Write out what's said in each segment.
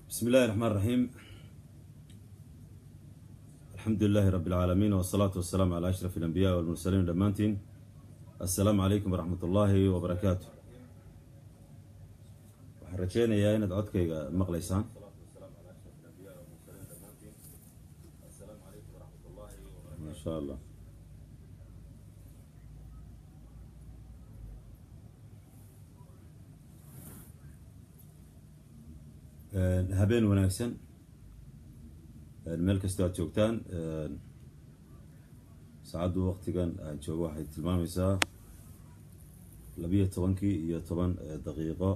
بسم الله الرحمن الرحيم الحمد لله رب العالمين والصلاة والسلام على أشرف الأنبياء والمرسلين دمانتين السلام عليكم ورحمة الله وبركاته waxaan rajeynayaa inaad codkayga maqlaysaan ma sha allah habeen wanaagsan meel kastoo aad joogtaan saacaddu waqtigan aan joogo waxay tilmaamaysaa labiyo tobankii iyo toban daqiiqo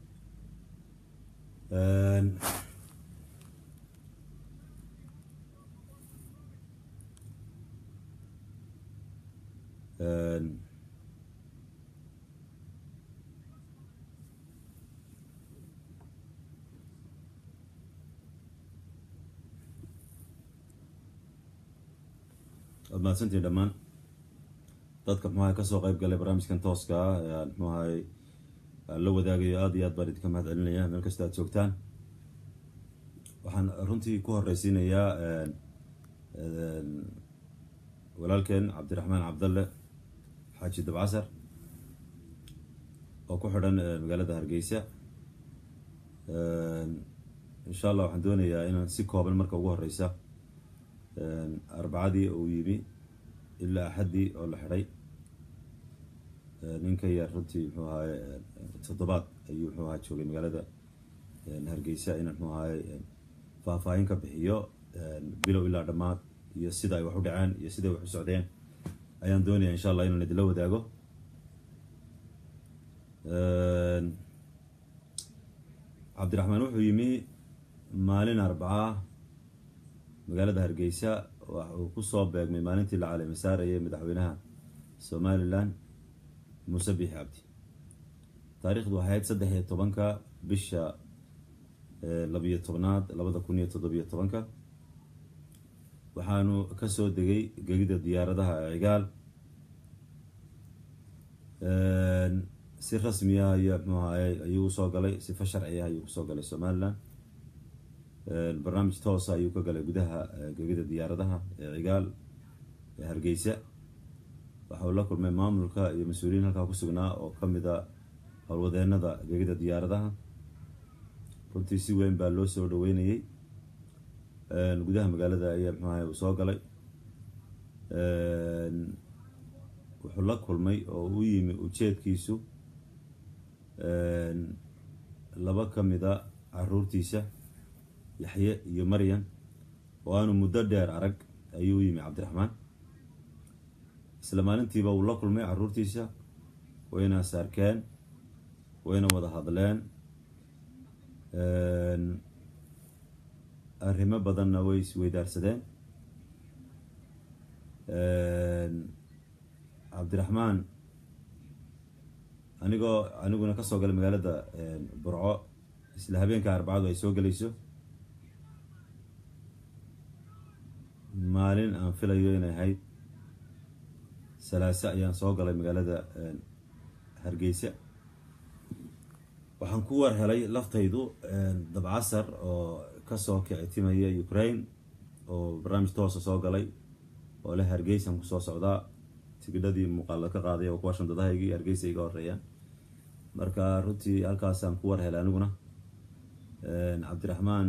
waad mahadsantiin dhammaan dadka muxuahay kasoo qeyb galay barnaamijkan tooska ah ee aan muxuahay aan la wadaagayo aada iyo aad baan idinka mahad celinaya meel kasta aad joogtaan waxaan runtii ku horeysiinayaa walaalkeen cabdiraxmaan cabdalle xaaji dabcasar oo ku xidhan magaalada hargeysa insha allah waxaan doonayaa inaan si kooban marka ugu horeysa arbacadii uu yimi ilaa axaddii oo la xidhay ninka yar runtii muxuu ahaye toddobaad ayuu muxuu ahaa joogay magaalada hargeysa inaan muxuu ahaye faahfaahin ka bixiyo bilow ilaa dhammaad iyo sida ay wax u dhaceen iyo siday wax u socdeen ayaan doonaya insha allah inaan idinla wadaago cabdiraxmaan wuxuu yimi maalin arbacaa magaalada hargeysa uu kusoo beegmay maalintii la caleema saarayay madaxweynaha somalilan muuse biixi cabdi taariikhdu waxay ahayd saddex iyo tobanka bisha labiyo tobnaad labada kun iyo toddobiyo tobanka waxaanu kasoo degay gegida diyaaradaha cigaal si rasmi ah iyo mxuu ahaye ayuu usoo galay sifa sharci ah ayuu kusoo galay somalilan barnaamij toosa ayuu ka galay gudaha gegida diyaaradaha ee cigaal ee hargeysa waxa uu la kulmay maamulka iyo mas-uuliyiin halkaa kusugnaa oo kamid a howlwadeenada gegida diyaaradaha runtii si weyn baa loo soo dhaweynayay gudaha magaalada ayaa mxuahay uu soo galay wuxuu la kulmay oo u yimi ujeedkiisu laba kamida caruurtiisa yaxye iyo maryam oo aanu muddo dheer arag ayuu u yimi cabdiraxmaan isla maalintiiba uu la kulmay caruurtiisa wayna saarkeen wayna wada hadleen arrimo badanna way isweydaarsadeen cabdiraxmaan anigoo aniguna kasoo galay magaalada burco isla habeenka arbacadu ay soo gelayso maalin aan filayo inay ahayd salaase ayaan soo galay magaalada hargeysa waxaan ku war helay laftaydu dabcasar oo kasoo kicitimaya ukraine oo barnaamij toosa soo galay oo leh hargeysaan kusoo socdaa tigidhadii muuqaala ka qaaday oo kuwa shandadahaygii hargeysa iga horeeyaan marka runtii halkaasaan ku war helay aniguna cabdiraxmaan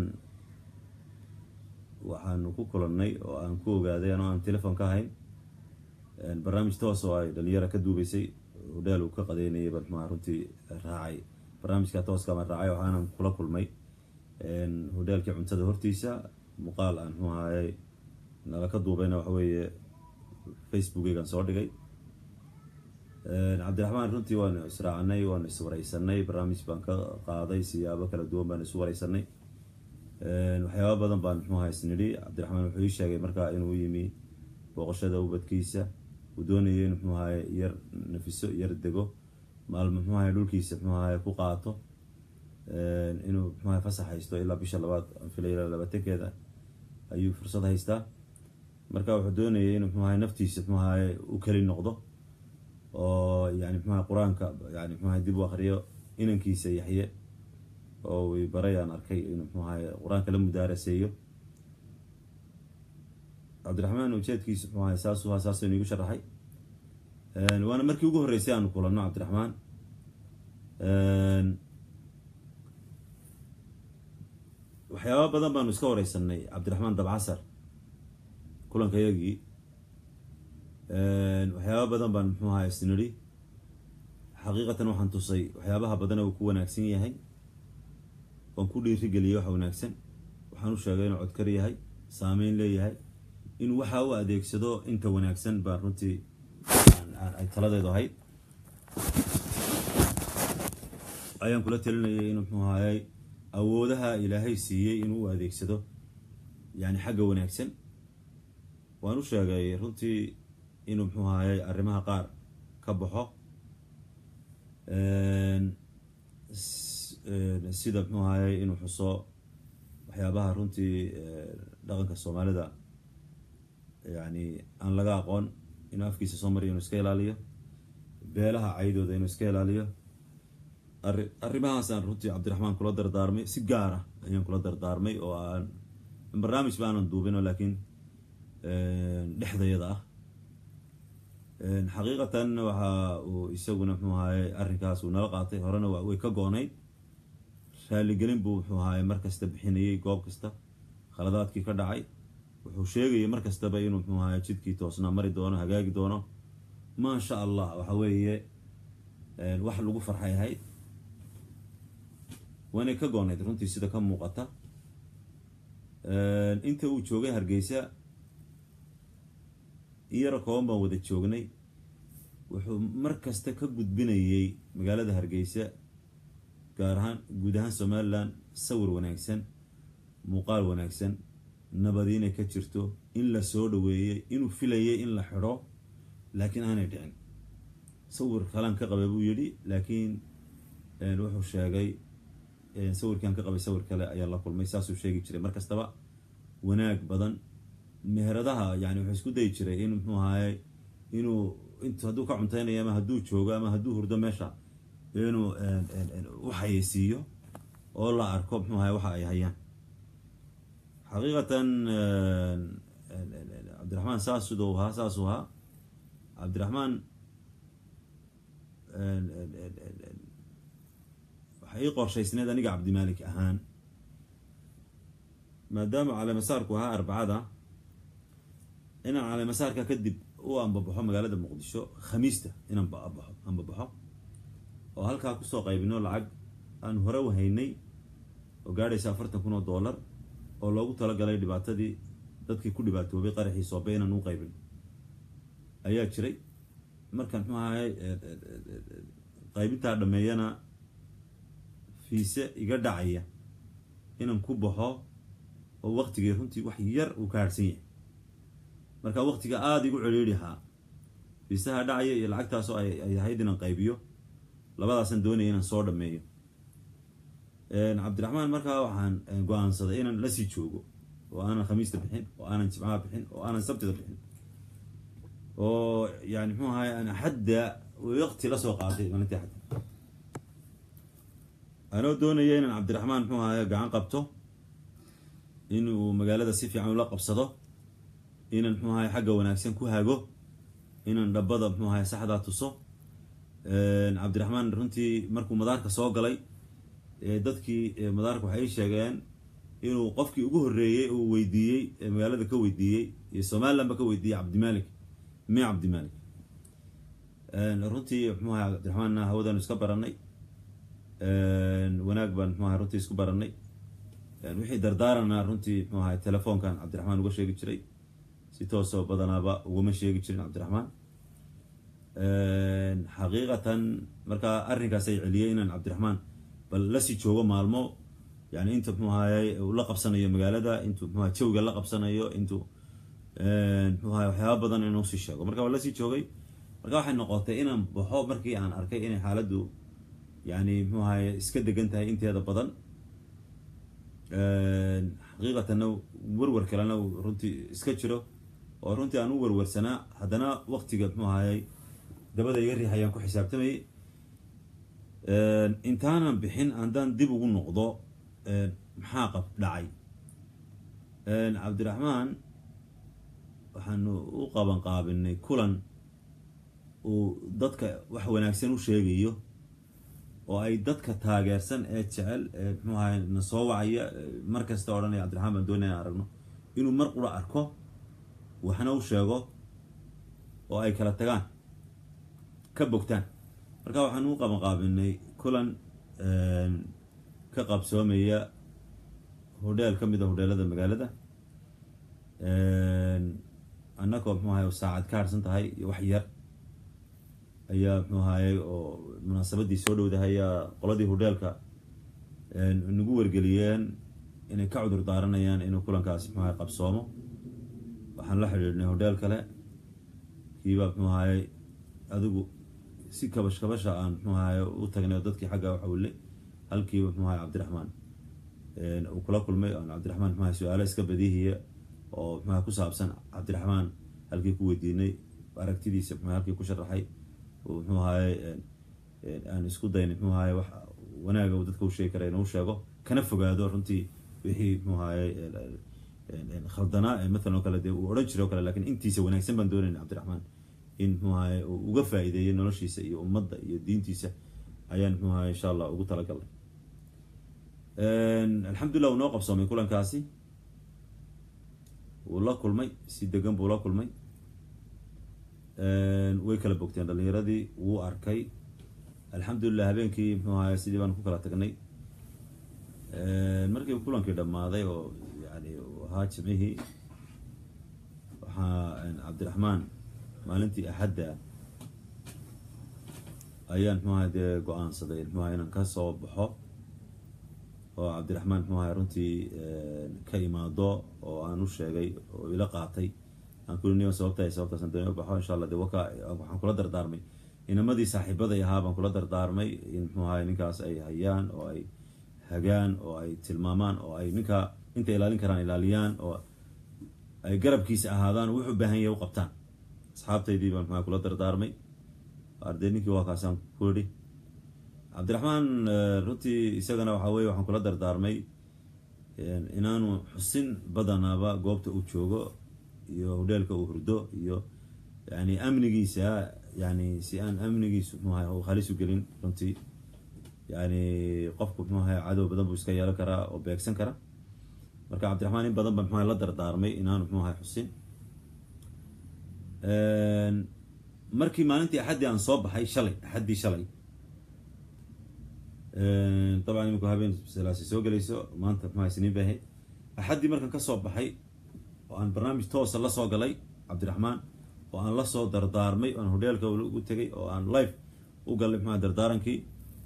waxaanu ku kulannay oo aan ku ogaaday anoo aan telefon ka ahayn barnaamij toos oo ay dhalinyara ka duubeysay hodheel uu ka qadeynayay baan muxuaha runtii raacay barnaamijka tooska baan raacay waxaanan kula kulmay hodheelkii cuntada hortiisa muuqaal aan muxuu ahaye nala ka duubayna waxa weeye facebookeygaan soo dhigay cabdiraxmaan runtii waanu israacnay waanu iswareysanay barnaamij baan ka qaaday siyaabo kala duwan baan isu wareysanay waxyaaba badan baan muxuaha isnidhi cabdiraxmaan wuxuu ii sheegay markaa inuu yimi booqashada ubadkiisa uu doonayay in muxuu ahaye yar nafiso yar dego maalmo muxuu ahaye dhulkiisa muxuu ahaye ku qaato inuu muxuu ahaye fasax haysto ilaa bisha labaad aan filay ilaa labaatankeeda ayuu fursad haystaa marka wuxuu doonayay inuu muxuu ahaye naftiisa muxuu ahaye u keli noqdo oo yani muxuu ahaye qur-aanka yani muxuu ahaye dib u akriyo inankiisa yaxye oo wi baray aan arkay inuu muxuu ahaye qur-aanka la mudaaraseeyo cabdiraxmaan ujeedkiisa muxuu ahay saasuu ha saasaynu igu sharaxay waana markii ugu horreysay aanu kulanno cabdiraxmaan waxyaaba badan baanu iska wareysanay cabdiraxmaan dabcasar kulanka yagii waxyaaba badan baan muxuu ahaa isnidhi xaqiiqatan waxaan tusay waxyaabaha badan uu ku wanaagsan yahay waan ku dhiirigeliyay waxa wanaagsan waxaan u sheegay inuu codkar yahay saameyn leeyahay inuu waxa u adeegsado inta wanaagsan baan runtii ay taladeedu ahayd ayaan kula talinayay inuu muxuu ahayey awoodaha ilaahay siiyey inuu u adeegsado yani xagga wanaagsan waan u sheegay runtii inuu muxuu ahayey arrimaha qaar ka baxo sida muxuu ahayey inuu xuso waxyaabaha runtii dhaqanka soomaalida yani aan laga aqoon inuu afkiisa soo mariyo inuu iska ilaaliyo beelaha caydooda inuu iska ilaaliyo arri arrimahaasaan runtii cabdiraxmaan kula dardaarmay si gaar ah ayaan kula dardaarmay oo aan barnaamij ba aanan duubino laakiin dhexdayada ah xaqiiqatan waxa uu isaguna muxuu ahaye arrinkaas uu nala qaatay horena way ka go-nayd raaligelin buu muxuu ahaye mar kasta bixinayay goob kasta khaladaadkii ka dhacay wuxuu sheegayay mar kastaba inuu muxuu ahaye jidkii toosnaa mari doono hagaagi doono maasha allah waxa weeye wax lagu farxay ahayd waanay ka goonayd runtii sida ka muuqata inta uu joogay hargeysa in yaro kooban baan wada joognay wuxuu mar kasta ka gudbinayay magaalada hargeysa gaar ahaan guud ahaan somaliland sawir wanaagsan muuqaal wanaagsan nabadi inay ka jirto in la soo dhaweeyey inuu filayay in la xidho laakiin aanay dhicin sawir kalaan ka qabay buu yidhi laakiin wuxuu sheegay sawirkaan ka qabay sawir kale ayaa la kulmay saasuu sheegi jiray mar kastaba wanaag badan meheradaha yani wuxuu isku dayi jiray in muxuu ahaye inuu int hadduu ka cunteynayo ama hadduu joogo ama hadduu hurdo meesha inuu u xayeysiiyo oo la arko muxuu ahaye waxa ay hayaan xaqiiqatan cabdiraxmaan saas siduu ahaa saasuu ahaa cabdiraxmaan waxay ii qorshaysneed aniga cabdimaalik ahaan maadaama caleemasaarku ahaa arbacada inaan caleemasaarka kadib u ambabaxo magaalada muqdisho khamiista inaan babaxo ambabaxo oo halkaa kusoo qaybino lacag aan hore wahaynay oo gaadhaysa afartan kun oo dollar oo loogu talagalay dhibaatadii dadkii ku dhibaatoobay qaraxii soobe inaan u qaybin ayaa jiray markaan muxuu ahay qaybintaa dhameeyana fiise iga dhacaya inaan ku baxo oo waqtigii runtii wax yar uu ka harhsan yahay marka waqtiga aada igu celiirihaa fiisaha dhacaya iyo lacagtaasoo ay ahayd inaan qaybiyo labadaasaan doonaya inaan soo dhameeyo cabdiraxmaan markaa waxaan go-aansaday inaan lasii joogo oo aanan khamiista bixin oo aanan jimcaha bixin oo aanan sabtida bixin oo yani muxuu ahay aan axadda waqti lasoo qaatay maalintii axadda anoo doonaya inaan cabdiraxmaan muxuu ahay gacan qabto inuu magaalada si fiican ula qabsado inaan muxuu ahay xagga wanaagsan ku hago inaan dhabbada muxuu ahay saxdaa tuso cabdiraxmaan runtii markuu madaarka soo galay dadkii madaarka waxay ii sheegeen inuu qofkii ugu horreeyey uu weydiiyey magaalada ka weydiiyey iyo somaliland ba ka weydiiyey cabdimalik mi cabdimalik runtii muxuu ahay cabdiraxmaanna hawadaanu iska baranay wanaag baan muxuu ahay runtii isku baranay wixii dardaarana runtii muxuu ahay telefoonkan cabdiraxmaan uga sheegi jiray si toosoo badanaaba ugama sheegi jirin cabdiraxmaan xaqiiqatan markaa arrinkaas ay celiyey inaan cabdiraxmaan bal lasii joogo maalmo yani inta muxuu ahayey uu la qabsanayo magaalada intuu muxuaha jawiga la qabsanayo intuu muxuu ahay waxyaaba badan inuu sii sheego marka waa lasii joogay marka waxay noqotay inaan baxo markii aan arkay inay xaaladdu yani muxuu ahaye iska degan tahay inteeda badan xaqiiqatanna werwer kalena runtii iska jiro oo runtii aan u werwersanaa haddana waqtiga muxuu ahayey dabada iga riix ayaan ku xisaabtamayay intaanan bixin haddaan dib ugu noqdo maxaa qab dhacay cabdiraxmaan waxaanu u qaban qaabinay kulan uu dadka wax wanaagsan u sheegayo oo ay dadka taageersan ee jecel ee muxuu ahay na soo wacaya mar kasta odhanaya cabdiraxmaan baan doonaya in aragno inuu mar qura arko waxna u sheego oo ay kala tagaan ka bogtaan marka waxaanu u qaban qaabinay kulan ka qabsoomaya hodheel ka mid a hodheelada magaalada annagoo muxuu ahay saacad ka harsan tahay iyo wax yar ayaa muxuu ahaye oo munaasabadii soo dhowdahay ayaa qoladii hodheelka nagu wargeliyeen inay ka cudur daaranayaan inuu kulankaasi muxuu ahay qabsoomo waxaan la xidhiidhnay hodheel kale kiibaa muxuu ahaye adigu si kabash kabasha aan muxuu ahaye u tagnay oo dadkii xagga waxawille halkiiba muxuu ahay cabdiraxmaan uu kula kulmay aan cabdiraxmaan muxuu ahay su-aalo iska badihiya oo muxuaha ku saabsan cabdiraxmaan halkii ku weydiinay aragtidiisa muxuu halkii ku sharaxay muxuu ahaye aan isku daynay muxuu ahaye wax wanaaga uu dadka u sheegi kara inuu sheego kana fogaado runtii wixii muxuu ahaye khaldanaa mathalan oo kale dee uu odhan jiray o kale lakin intiisa wanaagsan baan doonayna cabdiraxmaan in muxuu ahaye uu uga faa-iideeyo noloshiisa iyo ummadda iyo diintiisa ayaan muxuu ahaye insha allah ugu talagalnay alxamdulillah uu noo qabsoomay kulankaasi wuu la kulmay si degan buu la kulmay way kala bogteen dhalinyaradii wuu arkay alxamdulilah habeenkii muxuu ahaye sidii baan ku kala tagnay markii kulankii dhammaaday oo yani ahaa jimcihii waxaa cabdiraxmaan maalintii axadda ayaan muxuu ahay dee go-aansaday muxuu ahay inaan ka soo baxo oo cabdiraxmaan muxuu ahay runtii ka imaado oo aan u sheegay oo ila qaatay aan kuli niyo sababta sababtaasaan doonay u baxo insha allah de waka waxaan kula dardaarmay inamadii saaxiibaday ahaa baan kula dardaarmay in muxuu ahay ninkaas ay hayaan oo ay hagaan oo ay tilmaamaan oo ay ninkaa inta ilaalin karaan ilaaliyaan oo ay garabkiisa ahaadaan wuxuu baahan yahay u qabtaan asxaabtaydii baan muxua kula dardaarmay arday ninkii waa kaasaan ku idhi cabdiraxmaan runtii isagana waxaa weye waxaan kula dardaarmay inaanu xusin badanaaba goobta uu joogo iyo hodheelka uu hurdo iyo yani amnigiisa yani si aan amnigiisu muxuaha u halis u gelin runtii yani qofku muxuu ahay cadow badan buu iska yeelan karaa oo beegsan kara marka cabdiraxmaan in badan ba muxuaha la dardaarmay inaanu muxuu ahay xusin markii maalintii axaddii aan soo baxay shalay axaddii shalay dabcan iminku habeen salaasi soo gelayso maanta muxuaha siniin bay ahayd axaddii markaan ka soo baxay oo aan barnaamij toosa la soo galay cabdiraxmaan oo aan la soo dardaarmay oan hodheelka ugu tegay oo aan life u galay muxuaha dardaarankii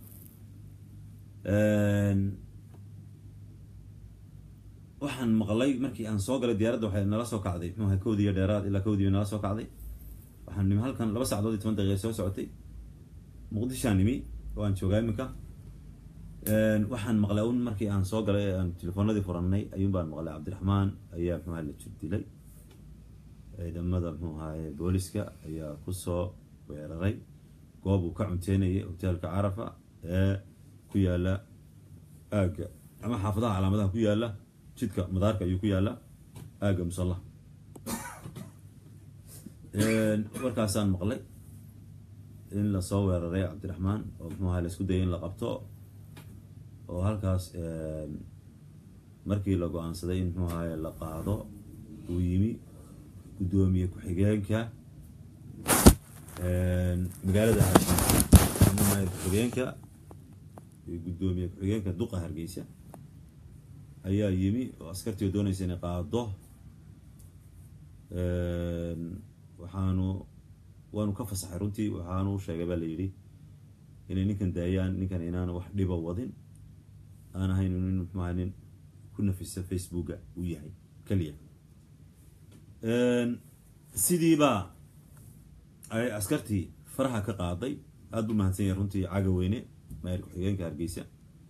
waxaan maqlay markii aan soo galay diyaaradda waxay nala soo kacday muxuu ahay kowdii iyo dheeraad ilaa kowdii bay nala soo kacday waxaan nimi halkan laba sacdood iyo toban daqiiqa soo socotay muqdishaan nimi oo aan joogaa iminka waxaan maqlay un markii aan soo galay aan telefoonadii furannay ayuun baan maqlay cabdiraxmaan ayaa muxuu ahay la jir dilay ciidamada muxuu ahaye booliska ayaa kusoo weeraray goob uu ka cunteynayay hoteelka carafa ee ku yaala aagga ama xaafadaha calaamadaha ku yaala jidka madaarka ayuu ku yaala aagga musalla warkaasaan maqlay in lasoo weeraray cabdiraxmaan oo muxuu ahay la isku dayay in la qabto oo halkaas markii la go-aansaday in muxuu ahaye la qaado uu yimi guddoomiye ku-xigeenka magaalada hargeysa ku-xigeenka guddoomiye ku-xigeenka duqa hargeysa ayaa yimi oo askartii oo doonaysa inay qaado waxaanu waanu ka fasaxay runtii waxaanu sheegay baa la yidhi inay ninkan daayaan ninkan inaanu wax dhiba wadin aan ahayn nin muxuaha nin ku nafisa facebooka uu yahay keliya sidiibaa ay askartii faraha ka qaaday aada bu mahadsan yahay runtii caga weyne maayir ku-xigeenka hargeysa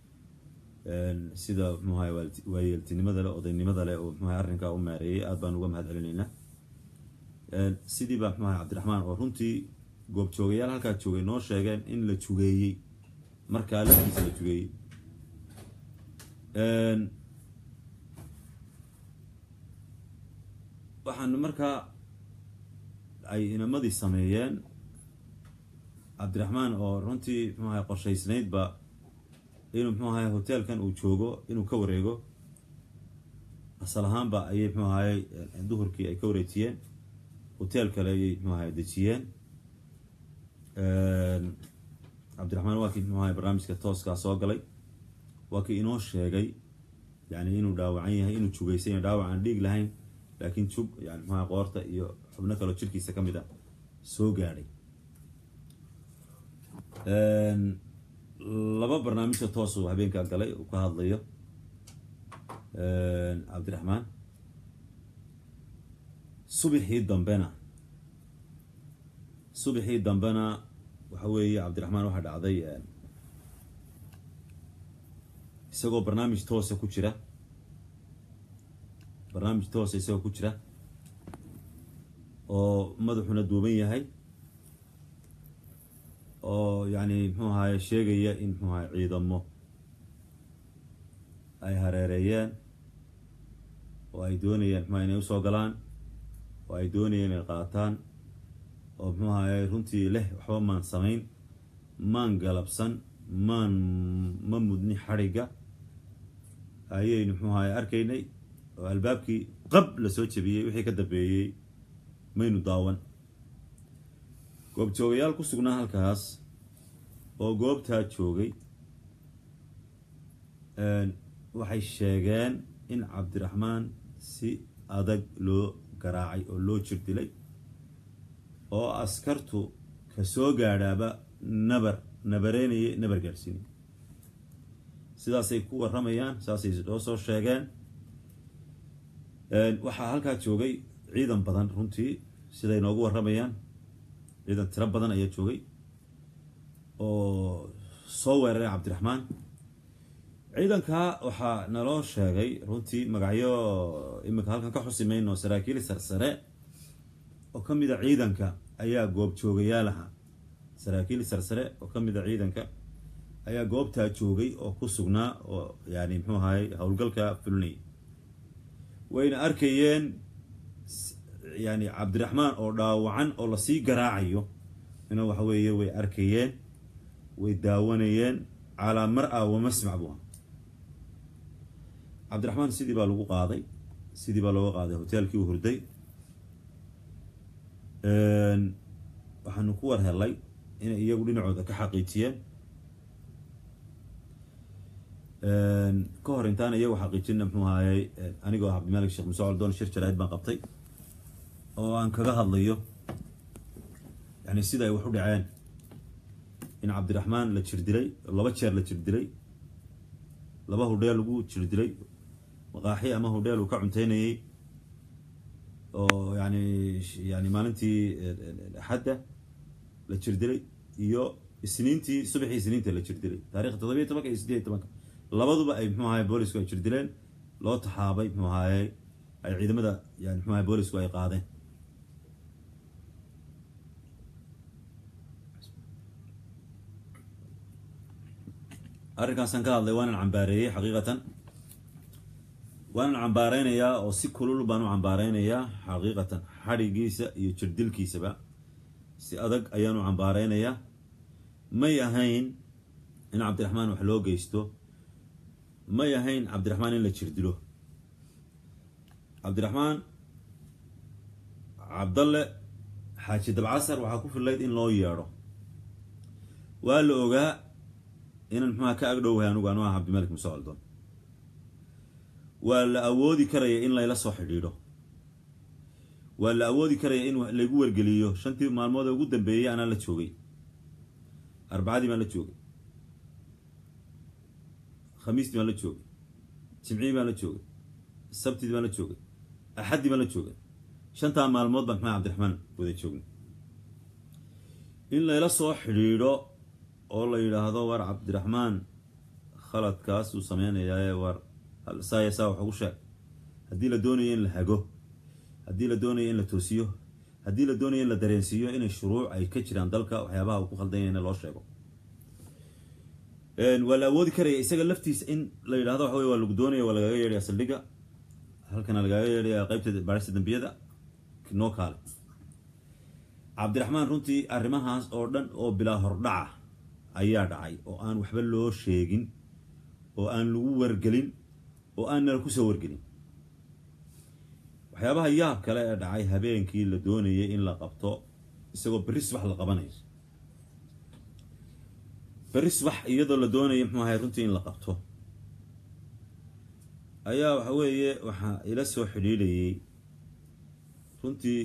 sida muxuahay waayeeltinimada leh odaynimada leh oo muxuahay arrinkaa u maareeyay aad baan uga mahad celinaynaa sidii baa muxuahay cabdiraxmaan oo runtii goobjoogayaal halkaa joogay noo sheegeen in la jugeeyey markaa laftiisa la jugeeyey waxaan markaa ay inamadii sameeyeen cabdiraxmaan oo runtii muxuu ahay qorshaysnaydba inuu muxuu ahay hoteelkan uu joogo inuu ka wareego asal ahaanba ayay muxuu ahay duhurkii ay ka wareejiyeen hotel kale ayay muxuu ahay dejiyeen cabdiraxmaan waa kii muxuu ahay barnaamijka tooskaa soo galay waa kii inoo sheegay yani inuu dhaawacan yahay inuu jugaysan yahay dhaawac aan dhiig lahayn laakiin jug yani muxuu ahay qoorta iyo xubno kaloo jirkiisa ka mid a soo gaadhay laba barnaamijka toosuu habeenkaa galay uu ka hadlayo cabdiraxmaan subixii dambena subixii dambena waxa weeye cabdiraxmaan waxaa dhacday isagoo barnaamij toosa ku jira barnaamij toosa isagoo ku jira oo madaxuna duuban yahay oo yani muxuu ahaye sheegaya in muxuu ahay ciidamo ay hareereeyeen oo ay doonayeen muxuaha inay usoo galaan oo ay doonayeen inay qaataan oo muxuu ahaye runtii leh waxba maan samayn maan galabsan maan ma mudni xadhigga ayaynu muxuu ahaye arkaynay oo albaabkii qab la soo jebiyey wixii ka dambeeyey maynu daawan goobjoogayaal ku sugnaa halkaas oo goobtaa joogay waxay sheegeen in cabdiraxmaan si adag loo garaacay oo loo jir dilay oo askartu ka soo gaadhaaba nabar nabareynayay nabar gaadhsiinay sidaasay ku warramayaan saasay oo soo sheegeen waxaa halkaa joogay ciidan badan runtii siday noogu warramayaan ciidan tiro badan ayaa joogay oo soo weeraray cabdiraxmaan ciidankaa waxaa naloo sheegay runtii magacyo iminka halkan ka xusi mayno saraakiil sarsare oo ka mid a ciidanka ayaa goobjoogayaal aha saraakiil sarsare oo ka mid a ciidanka ayaa goobtaa joogay oo ku sugnaa oo yani muxuu ahaay howlgalka fulinayay wayna arkayeen yani cabdiraxmaan oo dhaawacan oo lasii garaacayo ina waxa weeye way arkayeen way daawanayeen calaa mar-a wa masmac buu aha cabdiraxmaan sidii baa lagu qaaday sidii baa looga qaaday hoteelkii u hurday waxaanu ku war helay inay iyagu dhinacooda ka xaqiijiyeen ka hor intaan iyagu xaqiijina muxuu ahaayey anigoo ah cabdimalik sheekh muse coldoon shir jaraa'id baan qabtay oo aan kaga hadlayo yani sida ay wax u dhaceen in cabdiraxmaan la jir dilay laba jeer la jir dilay laba hudheel lagu jir dilay maqaaxi ama hudheel uu ka cunteynayay oo yani yani maalintii axadda la jir dilay iyo isniintii subaxii isniinta la jir dilay taarikha toddobiya tobanka iyo sideed iyo tobanka labaduba ay muxuu ahaye boolisku ay jir dileen loo taxaabay muxuu ahaye ay ciidamada yani muxuu ahaye boolisku ay qaadeen arrinkaasaan ka hadlay waanan cambaareeyey xaqiiqatan waanan cambaareynayaa oo si kulul baan u cambaareynayaa xaqiiqatan xadhigiisa iyo jirdilkiisaba si adag ayaan u cambaareynayaa may ahayn in cabdiraxmaan wax loo geysto may ahayn cabdiraxmaan in la jirdilo cabdiraxmaan cabdalle xaaji dabcasar waxaa ku fillayd in loo yeedho waa la ogaa inaan muxuaha ka agdhowahay anugu anu ah cabdimalik muse coldoon waa la awoodi karaya in layla soo xidhiidho waa la awoodi karaya in laygu wargeliyo shantii maalmood ee ugu dambeeyey anaa la joogay arbacadii baan la joogay khamiistii baan la joogay jimcihii baan la joogay sabtidii baan la joogay axaddii baan la joogay shantaa maalmood baan maxaa cabdiraxmaan wada joognay in layla soo xidhiidho oo la yidhaahdo war cabdiraxmaan khaladkaas uu sameynayaaye war saaya saa wax ugu sheeg haddii la doonayo in la hago haddii la doonayo in la toosiyo haddii la doonayo in la dareensiiyo inay shuruuc ay ka jiraan dalka waxyaabaha uu ku khaldanyayna loo sheego waa la awoodi karaya isaga laftiisa in la yidhahdo waxa wey waa lagu doonaya waa lagaga yeedhaya saldhigga halkana lagaga yeedhaya qaybta baarista dambiyada noo kaale cabdiraxmaan runtii arrimahaas oo dhan oo bilaa hordhaca ayaa dhacay oo aan waxba loo sheegin oo aan lagu wargelin oo aan nala kusoo wargelin waxyaabaha yaab kale ee dhacay habeenkii la doonayay in la qabto isagoo berri subax la qabanayo berri subax iyadoo la doonaya muxuu ahay runtii in la qabto ayaa waxa weeye waxaa ila soo xidhiidhayay runtii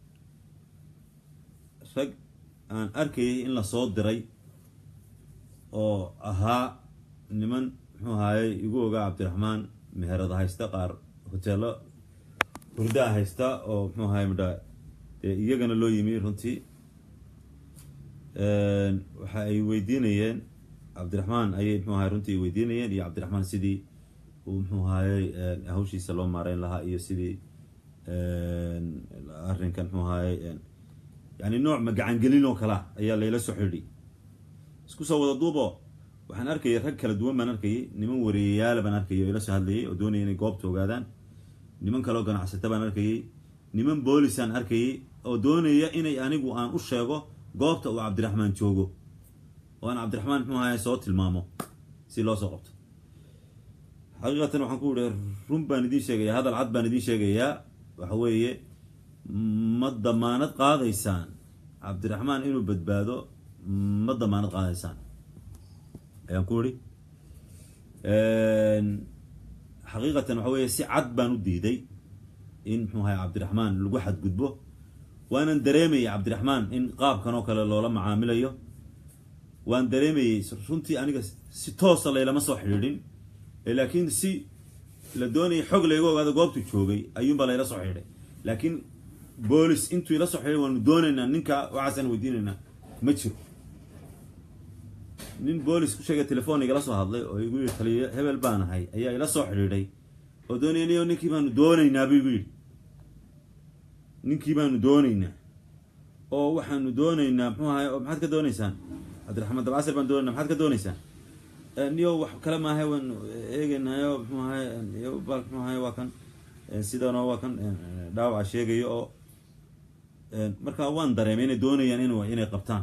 rag aan arkayay in lasoo diray oo ahaa niman muxuu ahaayey igu ogaa cabdiraxmaan meherada haysta qaar hoteelo hurdaa haysta oo muxuu ahaay midha dee iyagana loo yimi runtii waxa ay weydiinayeen cabdiraxmaan ayay muxuu ahay runtii weydiinayeen iyo cabdiraxmaan sidii uu muxuu ahaayey hawshiisa loo maareyn lahaa iyo sidii arrinkan muxuu ahaayey yani nooc magacangelin oo kalea ayaa layla soo xidhi isku soo wada duubo waxaan arkayay rag kala duwan baan arkayay niman wareeyayaala baan arkayay oo ila soo hadlayay oo doonaya inay goobta ogaadaan niman kaleo ganacsata baan arkayay niman boolisaan arkayay oo doonaya inay anigu aan u sheego goobta uu cabdiraxmaan joogo oo aan cabdiraxmaan muxuu ahaye soo tilmaamo si loo soo qabto xaqiiqatan waxaan ku yihi run baan idiin sheegayaa hadal cad baan idiin sheegayaa waxa weeye ma damaanad qaadaysaan cabdiraxmaan inuu badbaado ma damaanad qaadaysaan ayaan ku idhi xaqiiqatan waxa weeye si cad baan u diiday in muxuu ahay cabdiraxmaan lagu xadgudbo waanan dareemayay cabdiraxmaan in qaabkan oo kale loola macaamilayo waan dareemayey runtii aniga si toosa laylama soo xidhiidhin laakiin si la doonayay xog layga ogaado goobtu joogay ayuunbaa layla soo xidhiidhay laakiin boolis intuu ila soo xidhiidhay waanu doonaynaa ninka waxaasaan weydiinaynaa ma jiro nin boolis ku sheegay telefoon igala soo hadlay oo igu yidhi taliyo hebel baan ahay ayaa ila soo xidhiidhay oo doonaya niyo ninkii baanu doonaynaa buu igu yidhi ninkii baanu doonaynaa oo waxaanu doonaynaa muxuu ahay oo maxaad ka doonaysaan cabdiraxmaan dabcasir baan doonayna maxaad ka doonaysaan niyo wax kale maahay waanu eegaynayo muxuu ahay bal muxuu ahay waa kan sidanoo waa kan dhaawaca sheegayo oo markaa waan dareemay inay doonayaan in inay qabtaan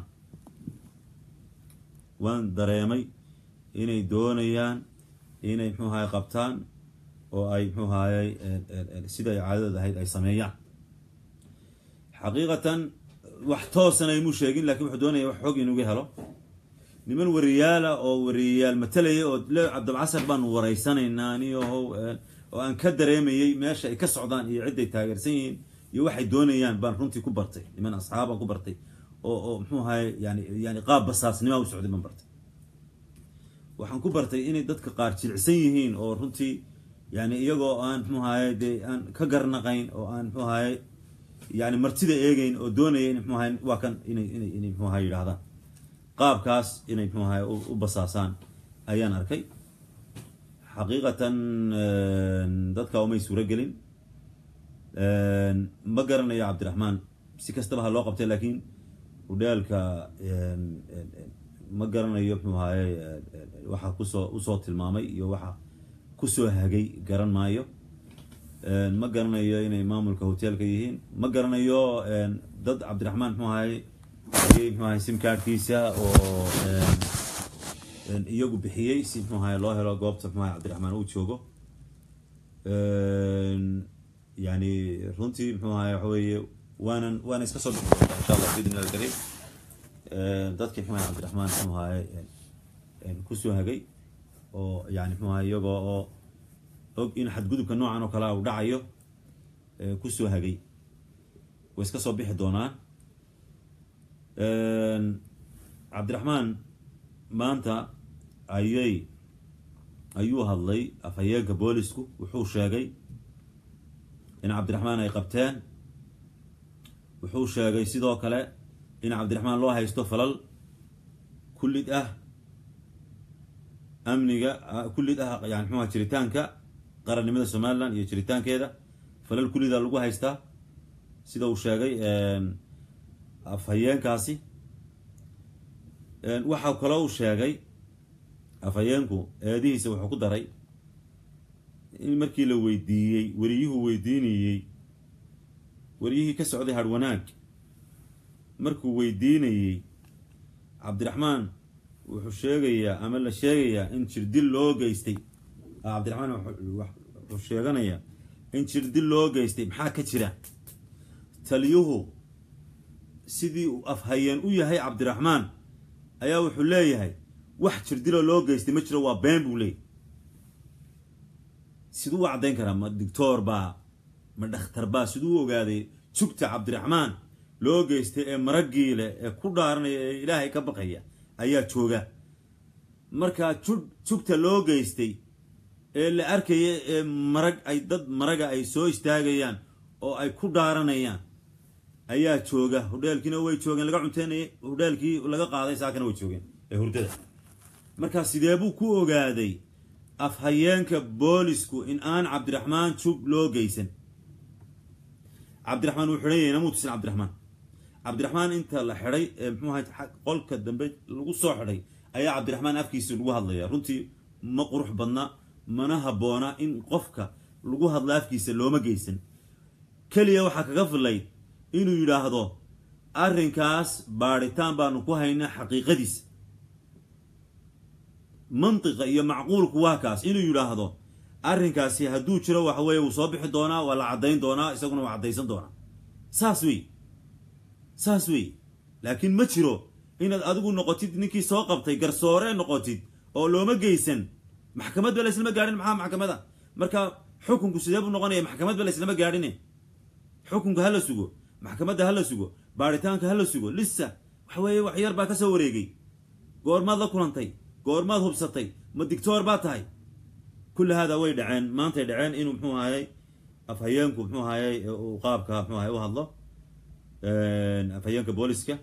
waan dareemay inay doonayaan inay muxuu ahay qabtaan oo ay muxuu ahayey sida ay caadadooda ahayd ay sameeyaan xaqiiqatan wax toosana imuu sheegin lakin wuxuu doonaya wax xog inuga helo niman wariyaala oo wariyayaal matalaya oo le cabdilcasar baanu waraysanaynaa aniyahow oo aan ka dareemayey meesha ay ka socdaan iyo cidday taageersan yihiin iyo waxay doonayaan baan runtii ku bartay niman asxaabaan ku bartay oo oo muxuu ahaye yani yani qaab basaasnima u socday baan bartay waxaan ku bartay inay dadka qaar jilicsan yihiin oo runtii yani iyagoo aan muxuu ahaye dee aan ka garnaqayn oo aan muxuu ahaye yani martida eegeyn oo doonaya in muxuu ahay waa kan inay inay inay muxuu ahay yidhahdaan qaabkaas inay muxuu ahay u basaasaan ayaan arkay xaqiiqatan dadka umay suuro gelin ma garanayo cabdiraxmaan si kastaba ha loo qabtay laakiin udhaalka ma garanayo muxuu ahaye waxa kusoo usoo tilmaamay iyo waxa kusoo hagay garan maayo ma garanayo inay maamulka hotelka yihiin ma garanayo dad cabdiraxmaan muxuu ahaye ayay muxuu ahay simkaarkiisa oo iyagu bixiyey si muxuu ahaye loo helo goobta muxuu ahay cabdiraxmaan uu joogo yani runtii muxuu ahaye waxa weeye waanan waana iska soo bixi doontaa insha allah biidni illahi alkariim dadkii muxuu ahay cabdiraxmaan muxuu ahaye kusoo hagay oo yani muxuu ahay iyagoo oo og in xadgudubka noocan oo kalea uu dhacayo kusoo hagay way iska soo bixi doonaan cabdiraxmaan maanta ayay ayuu hadlay afhayeenka boolisku wuxuu sheegay in cabdiraxmaan ay qabteen wuxuu sheegay sidoo kale in cabdiraxmaan loo haysto falal kullid ah amniga kullid ah yani muxuha jiritaanka qarannimada somalilan iyo jiritaankeeda falal kullida lagu haystaa sida uu sheegay afhayeenkaasi waxaa kaloo uu sheegay afhayeenku eedihiisa wuxuu ku daray in markii la weydiiyey weriyuhu weydiinayey weriyihii ka socday harwanaag markuu weydiinayey cabdiraxmaan wuxuu sheegayaa ama la sheegayaa in jirdil loo geystay cabdiraxmaan wuxuu sheeganayaa in jirdil loo geystay maxaa ka jira taliyuhu sidii uu afhayeen u yahay cabdiraxmaan ayaa wuxuu leeyahay wax jirdiloo loo geystay ma jiro waa been buu leeyahy siduu u caddayn karaa ma doctoor baa ma dhakhtar baa siduu u ogaaday jugta cabdiraxmaan loo geystay ee maraggii leh ee ku dhaaranaya ee ilaahay ka baqaya ayaa jooga markaa jug jugta loo geystay ee la arkaya ee marag ay dad maraga ay soo istaagayaan oo ay ku dhaaranayaan ayaa jooga hudheelkiina way joogeen laga cunteynayay hudheelkii laga qaaday saakana way joogeen ee hurdada markaa sidee buu ku ogaaday afhayeenka boolisku in aan cabdiraxmaan jug loo geysan cabdiraxmaan wuu xidhan yahay namuu tusin cabdiraxmaan cabdiraxmaan inta la xidhay ee muxuu ahay qolka dambe lagu soo xidhay ayaa cabdiraxmaan afkiisa lagu hadlaya runtii ma qurux badna mana habboona in qofka lagu hadlo afkiisa looma geysan keliya waxaa kaga filayd inuu yidhaahdo arrinkaas baadhitaan baanu ku haynaa xaqiiqadiisa mantiqa iyo macquulku waa kaas inuu yidhaahdo arrinkaasi hadduu jiro waxa weeye wuu soo bixi doonaa waa la caddayn doonaa isaguna waa caddaysan doonaa saas wey saas wey laakiin ma jiro inaad adigu noqotid ninkii soo qabtay garsoore noqotid oo looma geysan maxkamad ba la islama gaadhin maxaa maxkamada marka xukunku sidee buu noqonaya maxkamad ba la islama gaadhine xukunka ha la sugo maxkamadda ha la sugo baaritaanka ha la sugo lisa waxa weeye wax yar baa ka soo wareegay goormaad la kulantay goormaad hubsatay ma dictoor baa tahay kulli haadaa way dhaceen maantay dhaceen inuu muxuu ahayey afhayeenku muxuu ahayey uu qaabka muxuu ahay u hadlo afhayeenka booliska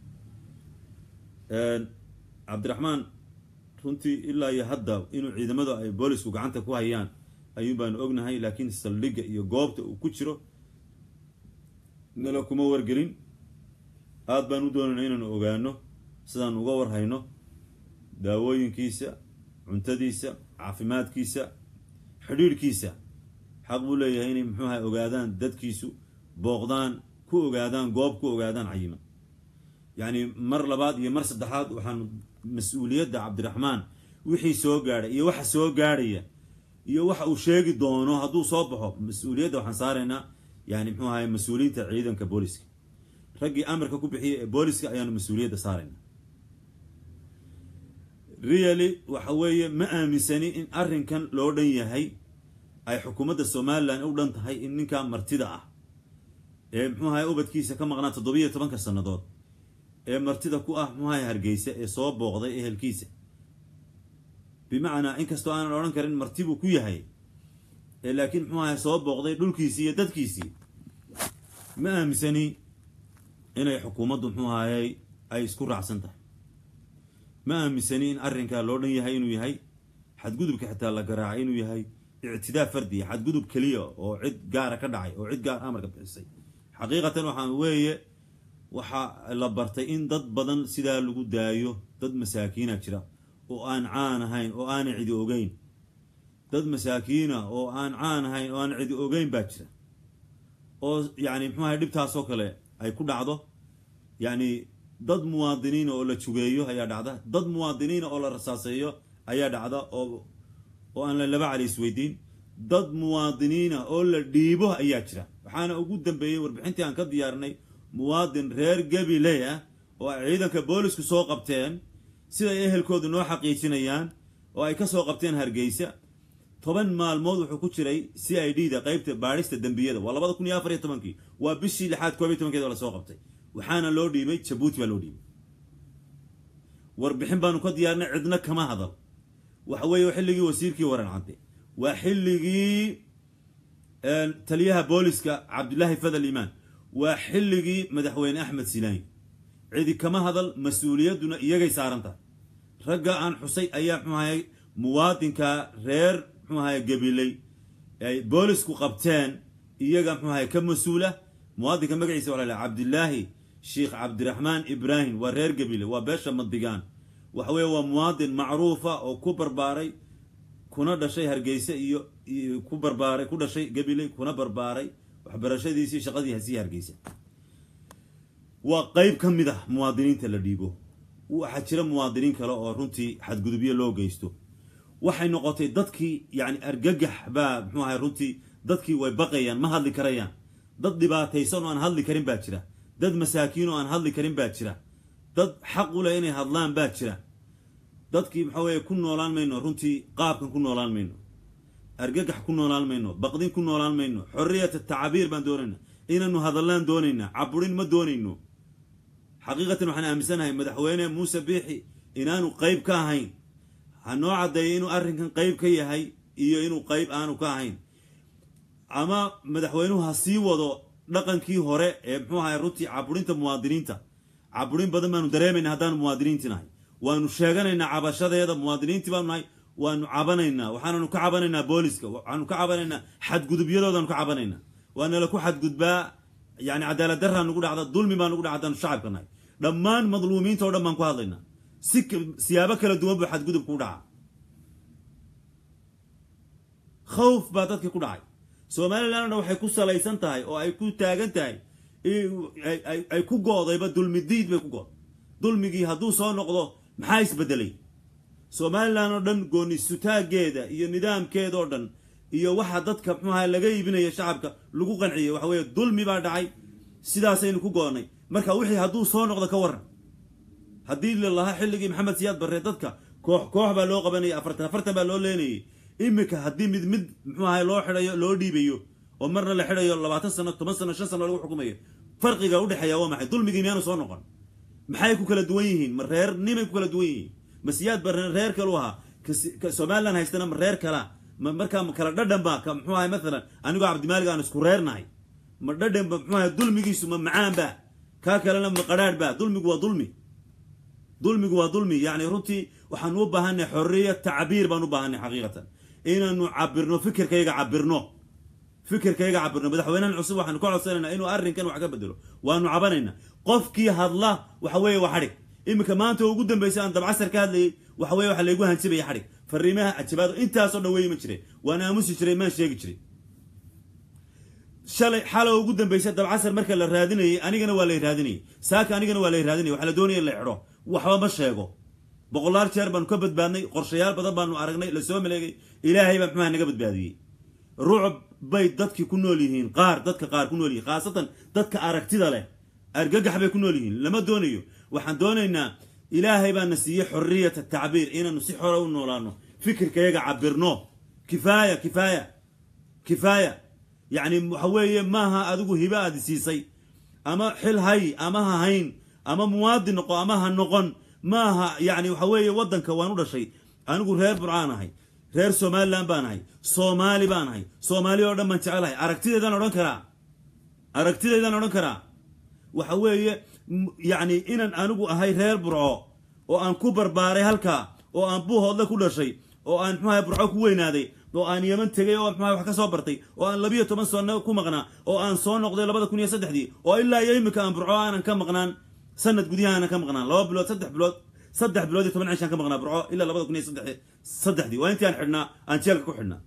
cabdiraxmaan runtii ilaa iyo hadda inuu ciidamadu ay boolisku gacanta ku hayaan ayuun baanu ognahay laakiin saldhigga iyo goobta uu ku jiro nala kuma wargelin aad baan u doonayna inaanu ogaano sidaan uga warhayno daawooyinkiisa cuntadiisa caafimaadkiisa xidhiidhkiisa xaq buu leeyahay inay muxuu ahay ogaadaan dadkiisu booqdaan ku ogaadaan goob ku ogaadaan cayima yacni mar labaad iyo mar saddexaad waxaanu mas-uuliyadda cabdiraxmaan wixii soo gaadhay iyo waxa soo gaadhaya iyo waxa uu sheegi doono hadduu soo baxo mas-uuliyadda waxaan saaraynaa yani muxuu ahay mas-uuliyiinta ciidanka booliska raggii amarka ku bixiyay ee booliska ayaanu mas-uuliyadda saaraynaa really waxa weeye ma aaminsani in arrinkan loo dhan yahay ay xukuumadda somalilan u dhan tahay in ninkaa martida ah ee muxuu ahay ubadkiisa ka maqnaa toddobiyo tobanka sannadood ee martida ku ah muxuu ahay hargeysa ee soo booqday ehelkiisa bimacnaa inkastoo aanan odhan karin marti buu ku yahay ee laakiin muxuu ahay soo booqday dhulkiisii iyo dadkiisii ma aaminsani inay xukuumaddu muxuu ahayey ay isku raacsan tahay ma aaminsani in arrinkaa loo dhan yahay inuu yahay xadgudubka xitaa la garaacay inuu yahay ictidaa fardiya xadgudub keliya oo cid gaara ka dhacay oo cid gaar amarka bixisay xaqiiqatan waxaan weeye waxaa la bartay in dad badan sidaa lagu daayo dad masaakiina jira oo aan caan ahayn oo aanay cidi ogeyn dad masaakiina oo aan caan ahayn oo aan cidi ogeyn baa jira oo yacni muxuu ahay dhibtaasoo kale ay ku dhacdo yacni dad muwaadiniina oo la jugeeyo ayaa dhacda dad muwaadiniina oo la rasaaseeyo ayaa dhacda oo oo aan la laba cali isweydiin dad muwaadiniina oo la dhiibo ayaa jira waxaana ugu dambeeyey warbixintii aan ka diyaarinay muwaadin reer gabiley ah oo ay ciidanka boolisku soo qabteen siday ehelkoodu noo xaqiijinayaan oo ay ka soo qabteen hargeysa toban maalmood wuxuu ku jiray c i d da qeybta baadhista dembiyada waa labada kun iyo afar iyo tobankii waa bishii lixaad koob iyo tobankeed oo lasoo qabtay waxaana loo dhiibay jabuuti baa loo dhiibay warbixin baanu ka diyaarnay cidna kama hadal waxa weeye xilligii wasiirkii waran cadde waa xilligii taliyaha booliska cabdullaahi fadal imaan waa xilligii madaxweyne axmed silaani cidi kama hadal mas-uuliyadduna iyagay saaran tahay ragga aan xusay ayaa muxuu ahay muwaadinka reer muxuu ahay gabiley ay boolisku qabteen iyaga muxuu ahay ka mas-uula muwaadinka magaciisa waa la cabdillaahi sheikh cabdiraxmaan ibraahim waa reer gabile waa beesha madigaan waxa weeye waa muwaadin macruufa oo ku barbaaray kuna dhashay hargeysa iyo ku barbaaray ku dhashay gabiley kuna barbaaray waxbarashadiisii shaqadii hasii hargeysa waa qeyb ka mid ah muwaadiniinta la dhiibo waxaa jira muwaadiniin kale oo runtii xadgudubyo loo geysto waxay noqotay dadkii yani argagax baa muxuu ahay runtii dadkii way baqayaan ma hadli karayaan dad dhibaataysan oo aan hadli karin baa jira dad masaakiin oo aan hadli karin baa jira dad xaq u leh inay hadlaan baa jira dadkii maxaa weeye ku noolaan mayno runtii qaabkan ku noolaan mayno argagax ku noolaan mayno baqdin ku noolaan mayno xorriyata tacabiir baan doonaynaa inaanu hadallaan doonaynaa caburin ma doonayno xaqiiqatan waxaan aaminsanahay madaxweyne muuse biixi inaanu qeyb ka ahayn ha noo caddeeyo inuu arrinkan qeyb ka yahay iyo inuu qeyb aanu ka ahayn ama madaxweynuhu ha sii wado dhaqankii hore ee muxuu ahay runtii caburinta muwaadiniinta caburin badan baanu dareemayna haddaanu muwaadiniinti nahay waanu sheeganaynaa cabashadeeda muwaadiniintii baanu nahay waanu cabanaynaa waxaananu ka cabanaynaa booliska waxaanu ka cabanaynaa xadgudubyadoodaanu ka cabanaynaa waanala ku xadgudbaa yani cadaalad daraa nugu dhacda dulmi baa nugu dhaca haddaanu shacabka nahay dhammaan madluumiinta o dhan baan ku hadlaynaa si siyaabo kala duwan buu xadgudub ku dhaca khawf baa dadkii ku dhacay somalilandna waxay ku salaysan tahay oo ay ku taagan tahay ay ku go'dayba dulmi diid bay ku go'day dulmigii hadduu soo noqdo maxaa isbedelay somaliland oo dhan gooni sutaageeda iyo nidaamkeeda oo dhan iyo waxa dadka muxuaha laga iibinaya shacabka lagu qanciyay waxa weeye dulmi baa dhacay sidaasaynu ku go'nay marka wixii hadduu soo noqdo ka waran haddii lalahaa xilligii maxamed siyaad barre dadka koox koox baa loo qabanayay afartan afartan baa loo leenayay iminka haddii mid mid muxuu ahay loo xidhayo loo dhiibayo oo marna la xidhayo labaatan sano toban sano shan sano lagu xukumayo farqiga udhexeeya waa maxay dulmigii miyaanu soo noqon maxay ku kala duwan yihiin ma reer nimay ku kala duwan yihiin ma siyaad barre reer kalu ahaa somaliland haystana ma reer kala ma markaa ma kala dhadhan ba ka muxuu ahay maalan anigoo cabdimaalig aan isku reernahay ma dhadhan ba muxuu ahay dulmigiisu ma macaan ba kaa kalena ma qadhaadh ba dulmigu waa dulmi dulmigu waa dulmi yacni runtii waxaanu u baahanay xorriya tacbiir baan u baahanay xaqiiqatan inaanu cabirno fikirkayga cabirno fikirkayga cabirno madaxweynahan cusub waxaanu ka codsanaynaa inuu arrinkan wax ka bedelo waanu cabanaynaa qofkii hadla waxa weeye waa xadhig iminka maanta ugu dambeysay aan dabcasar ka hadlayay waxa weye waxa laygu hanjibaya xadhig fariimaha cajabaado intaasoo dhan weyma jiray waan aamusi jiray maan sheegi jiray shalay xalo ugu dambeysay dabcasar marka la raadinayay anigana waa lay raadinayay saaka anigana waa lay raadinayay waxa la doonaya in la xidho waxba ma sheego boqolaal jeer baanu ka badbaadnay qorshayaal badan baanu aragnay lasoo maleegay ilaahay baa muxuaha naga badbaadiyey rucub bay dadkii ku nool yihiin qaar dadka qaar ku nool yihiin khaasatan dadka aragtida leh argagax bay ku nool yihiin lama doonayo waxaan doonaynaa ilaahay baana siiyey xorriyata tacbiir inaanu si xora u noolaano fikirkayaga cabirno kifaaya kifaaya kifaaya yacni waxa weeye maaha adigu hiba aadi siisay ama xil hay ama ha hayn ama muwaadin noqo ama ha noqon maaha yani waxa weeye waddanka waan u dhashay anigu reer burcaan ahay reer somalilan baan ahay soomaali baan ahay soomaali oo dhan baan jecelahay aragtideedaan odhan karaa aragtideedaan odhan karaa waxa weeye yacni inaan anigu ahay reer burco oo aan ku barbaaray halkaa oo aan buuhoodle ku dhashay oo aan muxuaha burco ku weynaaday oo aan yeman tegay oo muxuaha wax ka soo bartay oo aan labiyo toban sano ku maqnaa oo aan soo noqday labada kun iyo saddexdii oo ilaa iyo imika aan burco aanan ka maqnaan sanad gudiyaha aanan ka maqnaan laba bilood saddex bilood saddex bilood iyo toban cishaan ka maqnaa burco ilaa labada kun iyo saddex saddexdii waa intii aan xidhnaa aan jeelka ku xidhnaa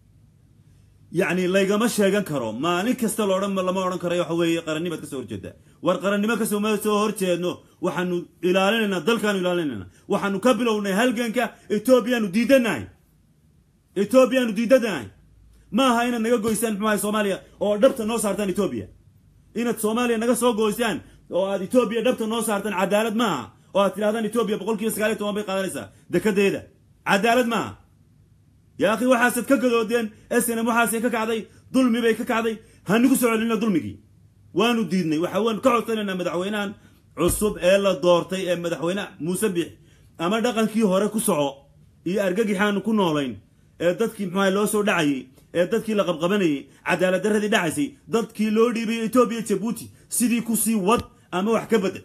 yacni laygama sheegan karo maalin kasta loodhan lama odhan karayo waxa weeye qarannimaad kasoo horjeedaa war qarannimo kasoo ma soo horjeedno waxaanu ilaalinaynaa dalkaanu ilaalinaynaa waxaanu ka bilownay halganka etoobiyaanu diidanahay etoobiyaanu diidanahay ma aha inaad naga goysaan muxuu ahay soomaaliya oo dhabta noo saartaan etoobiya inaad soomaaliya naga soo goysaan oo aad etoobiya dhabta noo saartaan cadaalad ma aha oo aad tidhahdaan etoobiya boqol kiiba sagaal iyo toban bay qaadanaysaa dekadeeda cadaalad ma aha yaa akhi waxaasad ka gadoodeen snm waxaasay ka kacday dulmi bay ka kacday hanigu soo celino dulmigii waanu diidnay waxa waanu ka codsanaynaa madaxweynahan cusub ee la doortay ee madaxweyne muuse biix ama dhaqankii hore ku soco iyo argagixaanu ku noolayn ee dadkii muxuaha loo soo dhacayay ee dadkii la qabqabanayay cadaalad darradii dhacaysay dadkii loo dhiibay etoobiya jabuuti sidii kusii wad ama wax ka bedel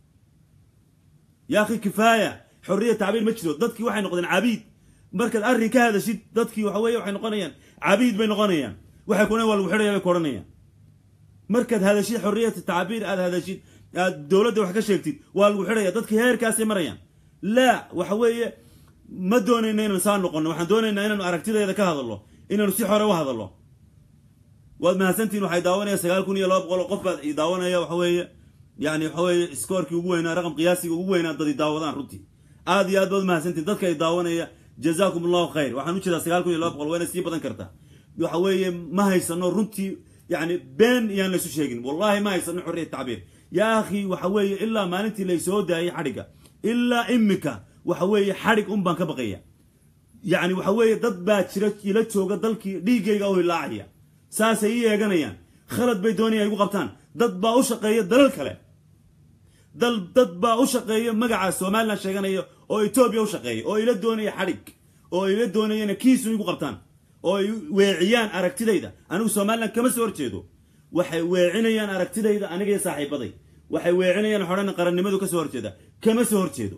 yaa akhi kifaaya xorriya tacbiir ma jiro dadkii waxay noqdeen cabiid markaad arrin ka hadashid dadkii waxa weye waxay noqonayaan cabiid bay noqonayaan waxay kuna waa lagu xidhaya bay ku odhanayaan markaad hadashid xorriyata tacbiir aad hadashid aad dowladda wax ka sheegtid waa lagu xidhaya dadkii heerkaasay marayaan laa waxa weeye ma doonayna inaan saa noqono waxaan doonaynaa inaanu aragtideeda ka hadalno inaanu si xore u hadalno waad mahadsantihin waxay daawanaya sagaal kun iyo laba boqol oo qof baad i daawanaya waxa weeye yani waxa weeye skoorkii ugu weynaa raqam qiyaasiga ugu weynaa dad i daawadaan runtii aad iyo aad baad mahadsantihin dadka i daawanaya jazaakum allahu khayr waxaan u jeedaa sagaal kun iyo laba boqol wayna sii badan kartaa waxa weeye ma haysano runtii yani been yaan laysu sheegin wallahi ma haysano xorriyat tacbiir yaa akhi waxa weeye ilaa maalintii laysoo daayay xadhigga ilaa imika waxa weeye xadhig un baan ka baqaya yacni waxa weeye dad baa jira ila jooga dalkii dhiiggayga oo hilaacaya saasay ii eeganayaan khalad bay doonayaan igu qabtaan dad baa u shaqeeya dalal kale dal dad baa u shaqeeya magaca somalilan sheeganaya oo etoobiya u shaqeeya oo ila doonaya xadhig oo ila doonayana kiisu igu qabtaan oo ay weeciyaan aragtidayda anigu somalilan kama soo horjeedo waxay weecinayaan aragtidayda aniga iyo saaxiibaday waxay weecinayaan xodhan qarannimadu ka soo horjeeda kama soo horjeedo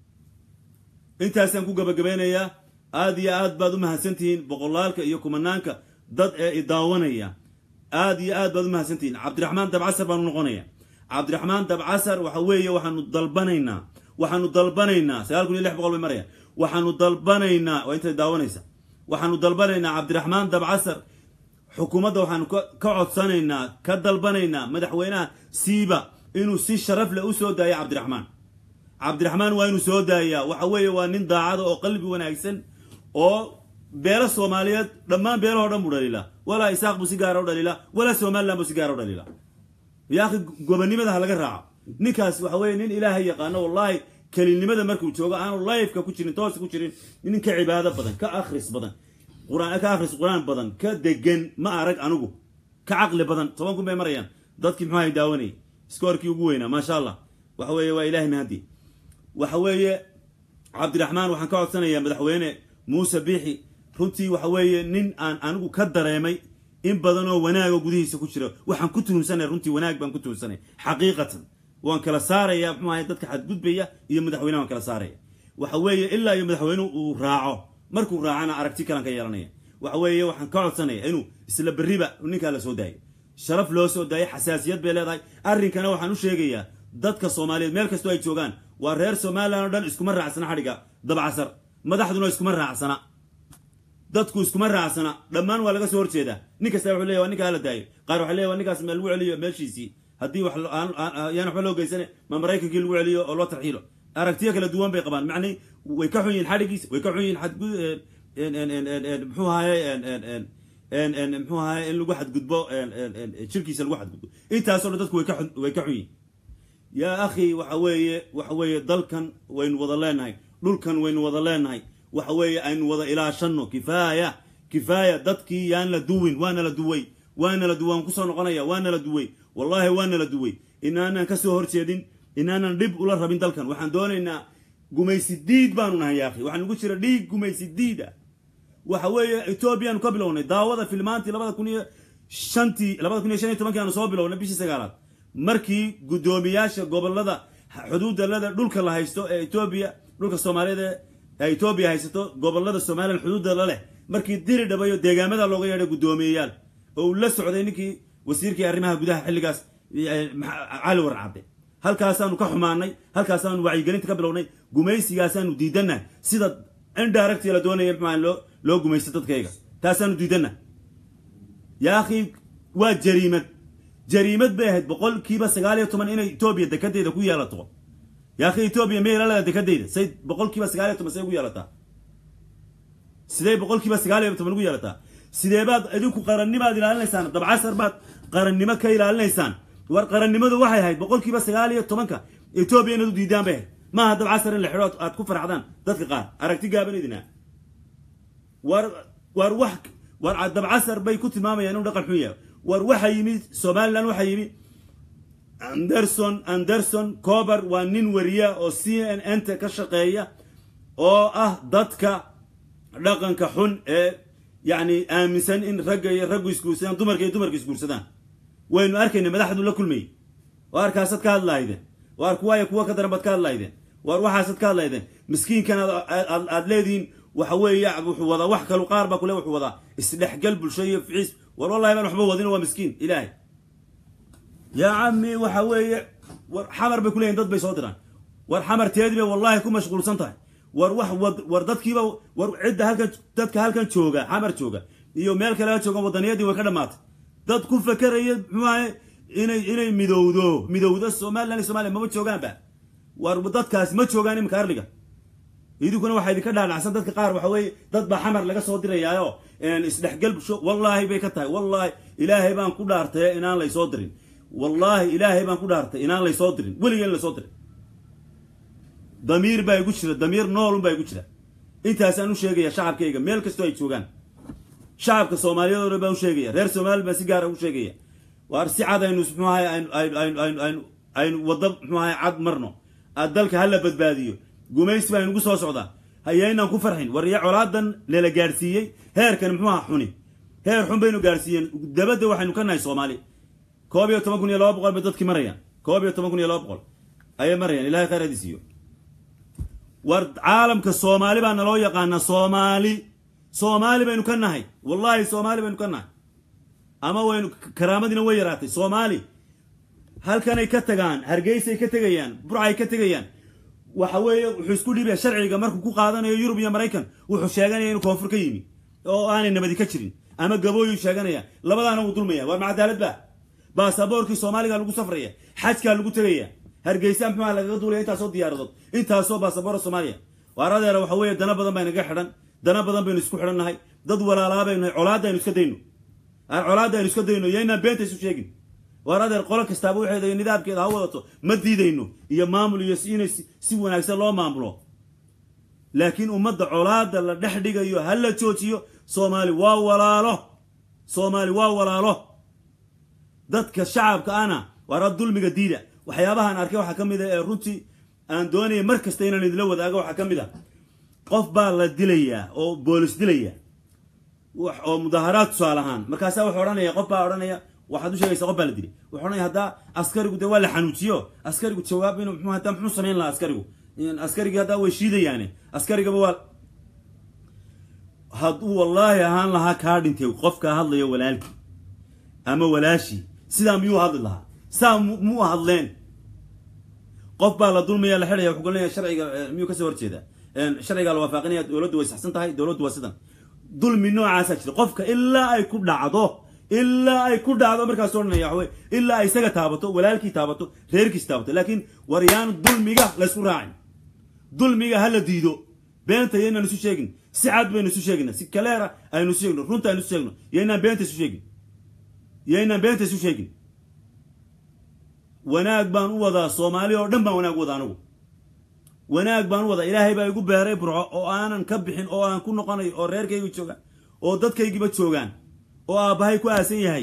intaasaan ku gabagabeynayaa aad iyo aad baad u mahadsantihiin boqolaalka iyo kumanaanka dad ee i daawanaya aad iyo aad baad u mahadsantihiin cabdiraxmaan dabcasar baanu noqonaya cabdiraxmaan dabcasar waxa weeye waxaanu dalbanaynaa waxaanu dalbanaynaa sagaal kun iyo lix boqol bay maraya waxaanu dalbanaynaa waa intay daawanaysa waxaanu dalbanaynaa cabdiraxmaan dabcasar xukuumadda waxaanu ka codsanaynaa ka dalbanaynaa madaxweynaha siiba inuu si sharaf leh u soo daayo cabdiraxmaan cabdiraxmaan waa inuu soo daayaa waxa weeye waa nin daacada oo qalbi wanaagsan oo beelo soomaaliyeed dhammaan beelahoo dhan buu dhaliilaa walaa isaaq buu si gaara u dhaliilaa walaa somalilan buu si gaara u dhaliilaa yaakhi gobonnimada ha laga raaco ninkaas waxa weeye nin ilaahay yaqaano wallaahi kelinimada markuu joogo aanu lifeka ku jirin toosa ku jirin nin ka cibaado badan ka akhris badan quraan ka akhris qur-aan badan ka degan ma arag anigu ka caqli badan toban kun bay marayaan dadkii muxuu hay daawanayay iskoorkii ugu weynaa maasha allah waxa weeye waa ilaahay mahadi waxa weeye cabdiraxmaan waxaan ka codsanayaa madaxweyne muuse biixi runtii waxa weeye nin aan anigu ka dareemay in badan oo wanaaga gudihiisa ku jira waxaan ku tuhunsanay runtii wanaag baan ku tuhunsanay xaqiiqatan waan kala saaraya muxuu ahay dadka xadgudbaya iyo madaxweyneha waan kala saaraya waxa weeye ilaa iyo madaxweynuhu uu raaco markuu raacana aragti kalan ka yeelanaya waxa weeye waxaan ka codsanaya inuu isla berriba ninkaa la soo daayo sharaf loo soo daayo xasaasiyad bay leedahay arrinkana waxaan u sheegayaa dadka soomaaliyeed meel kastoo ay joogaan waa reer somalilan oo dhan iskuma raacsana xadhigga dabcasar madaxduna iskuma raacsana dadku iskuma raacsana dhammaan waa laga soo horjeedaa nin kasta wuxuu leeyahy waa ninkaa la daayo qaar waxay leeyahy waa ninkaas ma lagu celiyo meeshiisii haddii wax yaan waxba loo geysane ma maraykankii lagu celiyo oo loo tarxiilo aragtiyo kala duwan bay qabaan macnii way ka xun yihin xadhigiisa way ka xun yihin xadgud muxuu ahaye muxuu ahaye in lagu xadgudbo jirkiisa lagu xadgudbo intaasoo dhan dadku way ka way ka xun yihin yaa akhi waxa weeye waxa weeye dalkan waynu wada leenahay dhulkan waynu wada leenahay waxa weeye aynu wada ilaashano kifaaya kifaaya dadkii yaan la duwin waana la duway waana la duway waan kusoo noqonaya waana la duway wallahi waana la duway inaanan kasoo horjeedin inaanan dhib ula rabin dalkan waxaan doonaynaa gumaysi diid baanu nahay yaakhi waxaa nugu jira dhiig gumaysi diid ah waxa weeye etoobiyaanu ka bilownay daawada filmaantii labada kun iyo shantii labada kun iyo shan iyo tobankii aanu soo bilownay bishii sagaalaad markii guddoomiyaasha gobolada xuduudalada dhulka la haysto ee etoobiya dhulka soomaaliyeed ee etoobiya haysato gobolada somalilan xuduudda la leh markii diri dhabayo deegaamada looga yeedhay guddoomiyeyaal oo uu la socday ninkii wasiirkii arrimaha gudaha xilligaas cali warcadde halkaasaanu ka xumaanay halkaasaanu wacyigelinta ka bilownay gumaysigaasaanu diidannahay sida indirect la doonaya maxaa loo loo gumaysto dadkayga taasaanu diidannahay yaa akhi waa jariimad jariimad bay ahayd boqolkiiba sagaal iyo toban inay etoobiya dekadeeda ku yeelato yaa akhi etoobiya ma yeelalada dekadeyda say boqolkiiba sagaal iyo toban say ugu yeelataa sidee boqolkiiba sagaal iyo toban ugu yeelataa sidee baad idinku qarannimaad ilaalinaysaan dabcasar baad qarannimo ka ilaalinaysaan war qarannimadu waxay ahayd boqolkiiba sagaal iyo tobanka etoobiya inaad u diidaan bay ahayd maaha dabcasar in la xidho aad ku farxdaan dadka qaar aragti gaaban idina war war wax war dabcasar bay ku tilmaamayaan inuu dhaqan xun yahay war waxa yimi somalilan waxa yimi anderson anderson cober waa nin wariya oo c n n ta ka shaqeeya oo ah dadka dhaqanka xun ee yacni aaminsan in ragga iyo raggu isguursadaan dumarka iyo dumarka isguursadaan waynu arkayna madaxdu la kulmayy waar kaasaad ka hadlahaydeen waar kuwaaya kuwa ka daran baad ka hadlahaydeen waar waxaasaad ka hadlahaydeen miskiinkan aad leedihiin waxa weeye wuxuu wadaa wax kalu qaar baa kule wuxuu wadaa isdhexgal bulsho iyo ficiis war wallahi baan waxba wadin waa miskiin ilaahay yaa cami waxa weeye war xamar bay kuleeyihin dad bay soo diraan war xamarteedii bay wallaahi ku mashquulsan tahay war wax war dadkiiba war cidda halkan dadka halkan jooga xamar jooga iyo meel kale ha joogan waddaniyadii way ka dhammaatay dad ku fakeraya muxuaha inay inay midowdo midowdo somalilan iyo somaliya mama joogaanba war dadkaasi ma joogaan iminka arliga idinkuna waxaa idinka dhaadhacsan dadka qaar waxa weeye dad baa xamar laga soo dirayaayo isdhexgal wallaahi bay ka tahay wallaahi ilaahay baan ku dhaartay inaan laysoo dirin wallaahi ilaahay baan ku dhaartay inaan laysoo dirin weligeen laysoo dirin damiir baa igu jira damiir noolun baa igu jira intaasaan u sheegaya shacabkayga meel kastoo ay joogaan shacabka soomaaliyeed oo dhan baan u sheegaya reer somaliland baan si gaara u sheegaya waar si cad aynu muxuu ahay aynu aynu waddo muxuu ahay cad marno dalka hala badbaadiyo gumaysi baa inugu soo socdaa hayaynaan ku farxin war iyo colaadan nala gaadhsiiyey heerkan muxuu aha xuni heer xun baynu gaadhsiiyeen dabadda waxaynu ka nahay soomaali koob iyo toban kun iyo laba boqol bay dadkii marayaan koob iyo toban kun iyo laba boqol ayay marayaan ilahay khayr hadi siiyo war caalamka soomaali baa naloo yaqaanaa soomaali soomaali baynu ka nahay wallaahi soomaali baynu ka nahay ama waynu karaamadiina way yaraatay soomaali halkanay ka tagaan hargeysay ka tegayaan burcay ka tegayaan waxa weeye wuxuu isku dhiibaya sharciga markuu ku qaadanayo yurub iyo maraykan wuxuu sheeganaya inuu koonfur ka yimi oo aanay nabadi ka jirin ama gabooyuu sheeganaya labadaana wuu dulmaya waa macadaalad ba baasaboorkii soomaaliga lagu safraya xajkaa lagu tegaya hargeysa muxuuha lagaga duulaya intaasoo diyaaradood intaasoo baasaboora soomaaliya waaradeera waxa weeye dana badan baa inaga xidhan dana badan baynu isku xidhan nahay dad walaalaa baynu nahay colaadda aynu iska dayno colaadda aynu iska dayno yaynaan beenta isu sheegin waaradeer qolo kastaaba waxeeda nidaamkeeda ha wadato ma diidayno iyo maamul iyo inay si wanaagsan loo maamulo laakiin ummadda colaadda la dhex dhigayo ha la joojiyo soomaali waa walaalo soomaali waa walaalo dadka shacabka ana waara dulmiga diida waxyaabahaan arkay waxaa ka mid a ee runtii aan doonaya mar kasta inaan idinla wadaago waxaa ka mid a qof baa la dilayaa oo boolis dilaya oo mudaaharaad tusaale ahaan markaasaa wuxuu odhanaya qof baa odhanaya waxaad u sheegaysa qof baa la dilay wuxuu odhanaya haddaa askarigu dee waa la xanuujiyo askarigu jawaab inuu muxuu hadaa muxuu samayn lahaa askarigu askarigii haddaa way shiidayaane askarigaba waa hadduu wallaahi ahaan lahaa kaa dhintay qofkaa hadlayo walaalkii ama walaashii sidaa miyuu hadli lahaa saa muu hadleen qof baa la dulmaya la xidhaya wuxuu golinaya sharciga miyuu kasoo horjeedaa sharcigaa la waafaqinaya dowladdu way saxsan tahay dowladdu waa sidan dulmi noocaasaa jira qofka ilaa ay ku dhacdo ilaa ay ku dhacdo markaas odhanaya waxawey ilaa ay isaga taabato walaalkii taabato reerkiis taabato laakiin war yaan dulmiga laysku raacin dulmiga ha la diido beenta yaynaan isu sheegin si cad baynu isu sheegina si kaleera aynu isu sheegno runta aynu isu sheegno yaynaan beenta isu sheegin yaynaan beenta isu sheegin wanaag baan u wadaa soomaali oo dhan baan wanaag u wadaa anigu wanaag baan u wadaa ilaahay baa igu beeray burco oo aanan ka bixin oo aan ku noqonayo oo reerkaygu joogaan oo dadkaygiiba joogaan oo aabbahay ku aasan yahay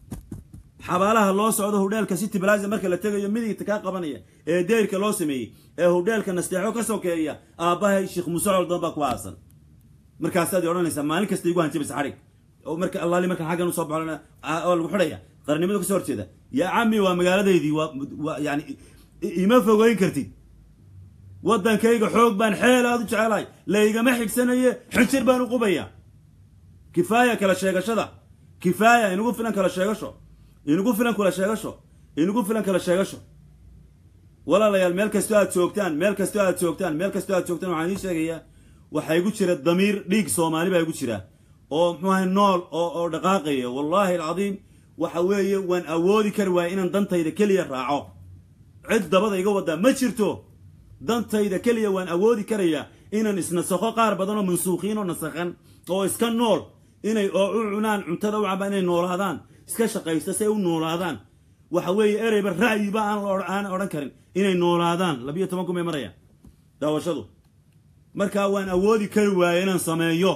xabaalaha loo socdo hudheelka city blaza marka la tegayo midigta kaa qabanaya ee deyrka loo sameeyey ee hudheelka nasteexo ka sokeeya aabbahay sheekh muuse coldan baa ku aasan markaasaad odhanaysaa maalin kasta igu hanjabaysa xadhig oo marka allaali markaan xaggan usoo baxo oo lagu xidhaya qarnimada kasoo horjeeda yaa cami waa magaaladeydii waa yani ima fogeyn kartid waddankayga xoog baan xeel aad u jecelahay laygama xigsanaye xinjir baan u qubaya kifaaya kala sheegashada kifaaya inugu filan kala sheegasho inugu filan kula sheegasho inugu filan kala sheegasho walaalayaal meel kastoo aad joogtaan meel kastoo aad joogtaan meel kastoo aad joogtaan waxaan idiin sheegayaa waxaa igu jira damiir dhiig soomaali baa igu jira oo muxuu ahay nool oo oo dhaqaaqaya wallaahi alcadiim waxa weeye waan awoodi kari waaya inaan dantayda keliya raaco cid dabada iga wadaa ma jirto dantayda keliya waan awoodi karayaa inaan isnasakho qaar badan oo mansuukiin oo nasakhan oo iska nool inay oo u cunaan cuntada u cabaan inay noolaadaan iska shaqaysta si ay u noolaadaan waxa weeye ereyba ra'yiba aan aan odhan karin inay noolaadaan labiyo toban kun bay marayaan daawashadu markaa waan awoodi kari waaya inaan sameeyo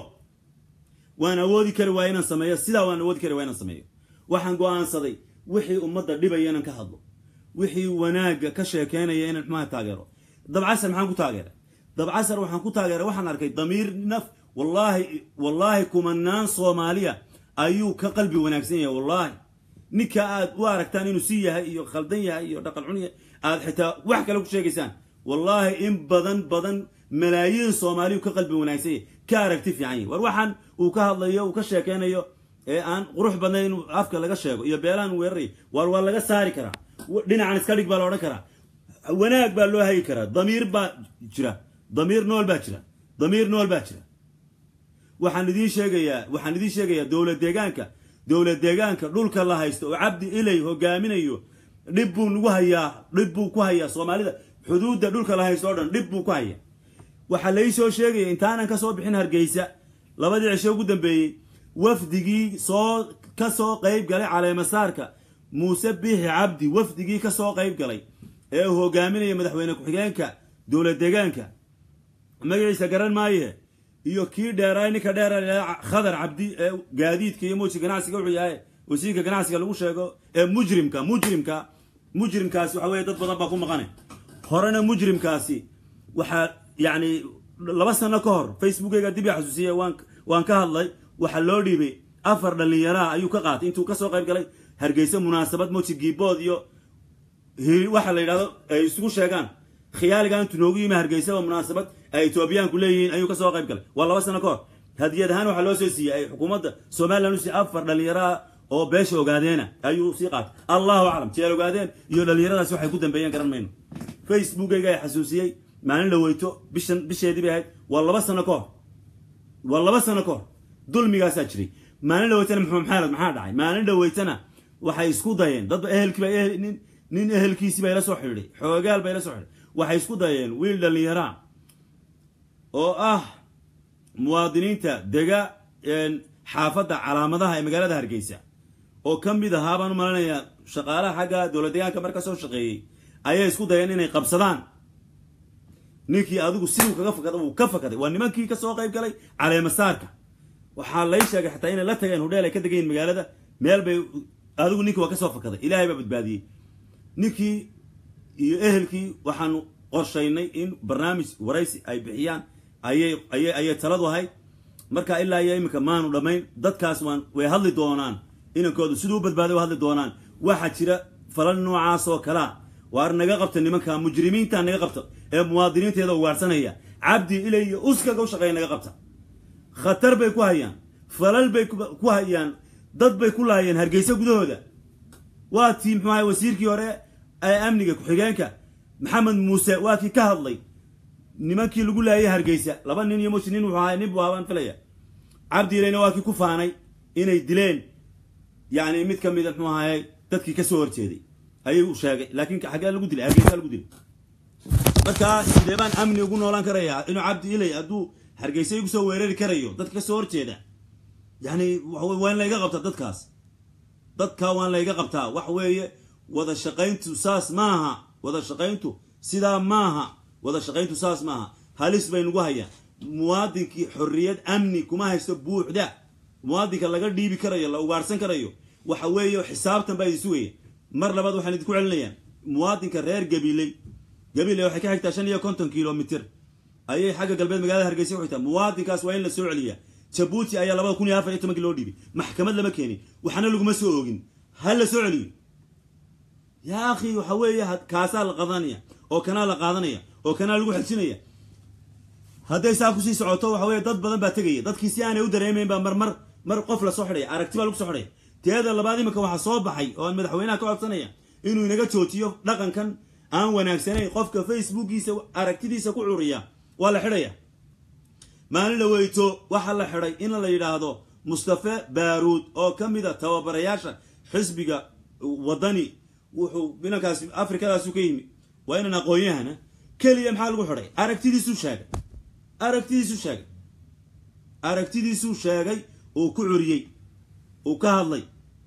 waan awoodi kari waaya inaan sameeyo sidaa waan awoodi kari waaya inaan sameeyo waxaan go'aansaday wixii ummadda dhibaya inaan ka hadlo wixii wanaagga ka sheekeynaya inaan xumaha taageero dabcasar maxaan ku taageeray dabcasar waxaan ku taageeray waxaan arkay damiir naf wallaahi wallaahi kumanaan soomaaliya ayuu ka qalbi wanaagsan yahay wallaahi ninka aad u aragtaan inuu si yahay iyo khaldan yahay iyo dhaqan xun yahay aad xitaa wax kale ku sheegaysaan wallaahi in badan badan malaayiin soomaaliyu ka qalbi wanaagsan yahay ka aragti fiican yahay war waxaan uu ka hadlayo uu ka sheekeynayo ee aan qurux badnayn inuu afka laga sheego iyo beelahan weeraray war waa laga saari karaa dhinacan iska dhig baa la odhan karaa wanaag baa loo hagi karaa damiir baa jira damiir nool baa jira damiir nool baa jira waxaan idiin sheegayaa waxaan idiin sheegayaa dowlad deegaanka dowlad deegaanka dhulka la haysto oo cabdi ilay hogaaminayo dhib buu nagu hayaa dhib buu ku hayaa soomaalida xuduudda dhulka la haysto o dhan dhib buu ku hayaa waxaa lai soo sheegaya intaanan ka soo bixin hargeysa labadii cisho ugu dambeeyey wafdigii soo ka soo qayb galay caleemasaarka muuse biixi cabdi wafdigii ka soo qayb galay ee uu hogaaminaya madaxweyne ku-xigeenka dowlad deegaanka magaciisa garan maaye iyo kii dheeraay ninka dheera khadar cabdi ee gaadiidka iyo muuji ganacsiga wuxuu yahay wasiirka ganacsiga lagu sheego ee mujrimka mujrimka mujrimkaasi waxa weye dad badan baa ku maqanay horena mujrimkaasi waxaa yacni laba sano ka hor facebookeyga dib yaa xasuusiye waan waan ka hadlay waxaa loo dhiibay afar dhallinyaraha ayuu ka qaatay intuu kasoo qayb galay hargeysa munaasabad moji giibood iyo waxa la yidhahdo ay isugu sheegaan khiyaaliga intuu noogu yimi hargeysaba munaasabad ay etoobiyaanku leeyihiin ayuu kasoo qayb galay waa laba sano ka hor hadiyad ahaan waxaa loo soo siiyey ay xukuumadda somalilan usiiy afar dhallinyaraha oo beesha ogaadeena ayuu sii qaatay allahu aclam jeel ogaadeen iyo dhallinyaradaasi waxay ku dambeeyeen garan mayno facebookeyga ay xasuusiyey maalin dhaweyto bishan bisheedii bay ahayd waa laba sano ka hor waa laba sano ka hor dulmigaasaa jiray maalin dhaweytana maxamed maxamed maxaa dhacay maalin dhaweytana waxay isku dayeen dadba ehelkiiba nin nin ehelkiisii bay la soo xidhiidhay xoogaal bay la soo xidhiidhay waxay isku dayeen wiil dhallinyaraa oo ah muwaadiniinta dega xaafadda calaamadaha ee magaalada hargeysa oo ka mid ahaa baan u malanayaa shaqaalaha xagga dowlad deegaanka marka soo shaqeeyey ayay isku dayeen inay qabsadaan ninkii adigu siduu kaga fakada wuu ka fakaday waa nimankii kasoo qayb galay caleemasaarka waxaa lay sheegay xataa inay la tageen hudheel ay ka degayiin magaalada meel bay adigu ninkii waa kasoo fakaday ilaahay baa badbaadiyey ninkii iyo ehelkii waxaanu qorshaynay in barnaamij waraysi ay bixiyaan ayay ayay ayay taladu ahayd marka ilaa iyo iminka maanu dhammayn dadkaas waan way hadli doonaan inankoodu siduu u badbaaday way hadli doonaan waxaa jira falal noocaas oo kalea waar naga qabta nimanka mujrimiinta naga qabta ee muwaadiniinteeda ugaarsanaya cabdi ilay iyo uskaga u shaqeeya naga qabta khatar bay ku hayaan falal bay ku hayaan dad bay ku laayeen hargeysa gudahooda waa tii muxuu ahay wasiirkii hore ee amniga ku-xigeenka maxamed muuse waa kii ka hadlay nimankii lagu laayay hargeysa laba nin iyo mushi nin wuxuu ahay nin buu ahabaan filaya cabdi ilayna waa kii ku faanay inay dileen yacni mid ka mida muxuu ahaye dadkii kasoo horjeeday ayuu sheegay laakiin xaggee lagu dilay hargeysa lagu dilay markaa sidee baan amni ugu noolaan karayaa inuu cabdi ilay hadduu hargeysa igu soo weerari karayo dadka kasoo horjeeda yani waa in layga qabtaa dadkaas dadka waan layga qabtaa wax weeye wada shaqayntu saas maaha wada shaqayntu sidaa maaha wada shaqayntu saas maaha halis bay nagu hayaan muwaadinkii xorriyad amni kuma haysto buuxda muwaadinka laga dhiibi karayo la ugaarhsan karayo waxa weeye xisaabtan baa idin sugaya mar labaad waxaan idinku celinayaan muwaadinka reer gabiley gabiley waxay ka xigtaa shan iyo konton kilomitr ayay xagga galbeed magaalada hargeysa ku xigtaa muwaadinkaas waa in la soo celiyaa jabuuti ayaa labada kun iyo afar iyo tobankii loo dhiibay maxkamad lama keenin waxna laguma soo oogin ha la soo celiyo yaa akhi waxa weeye kaasaa la qadanaya oo kanaa la qaadanaya oo kanaa lagu xejinaya hadday saa kusii socoto waxa weye dad badan baa tegaya dadkii si aanay u dareemayn baa marmar mar qof lasoo xidhaya aragti baa lagu soo xidhaya teeda labaad iminka waxaa soo baxay oo aan madaxweynaha ka codsanaya inuu inaga joojiyo dhaqankan aan wanaagsanayn qofka facebookiisa aragtidiisa ku curiya waa la xidhaya maalin dhaweyto waxaa la xidhay in la yidhaahdo mustafe baaruud oo ka mid a tababarayaasha xisbiga wadani wuxuu inankaas afrikadaasu ka yimi waa inan aqoon-yahana keliya maxaa lagu xidhay aragtidiisuu sheegay aragtidiisuu sheegay aragtidiisuu sheegay uu ku curiyey uu ka hadlay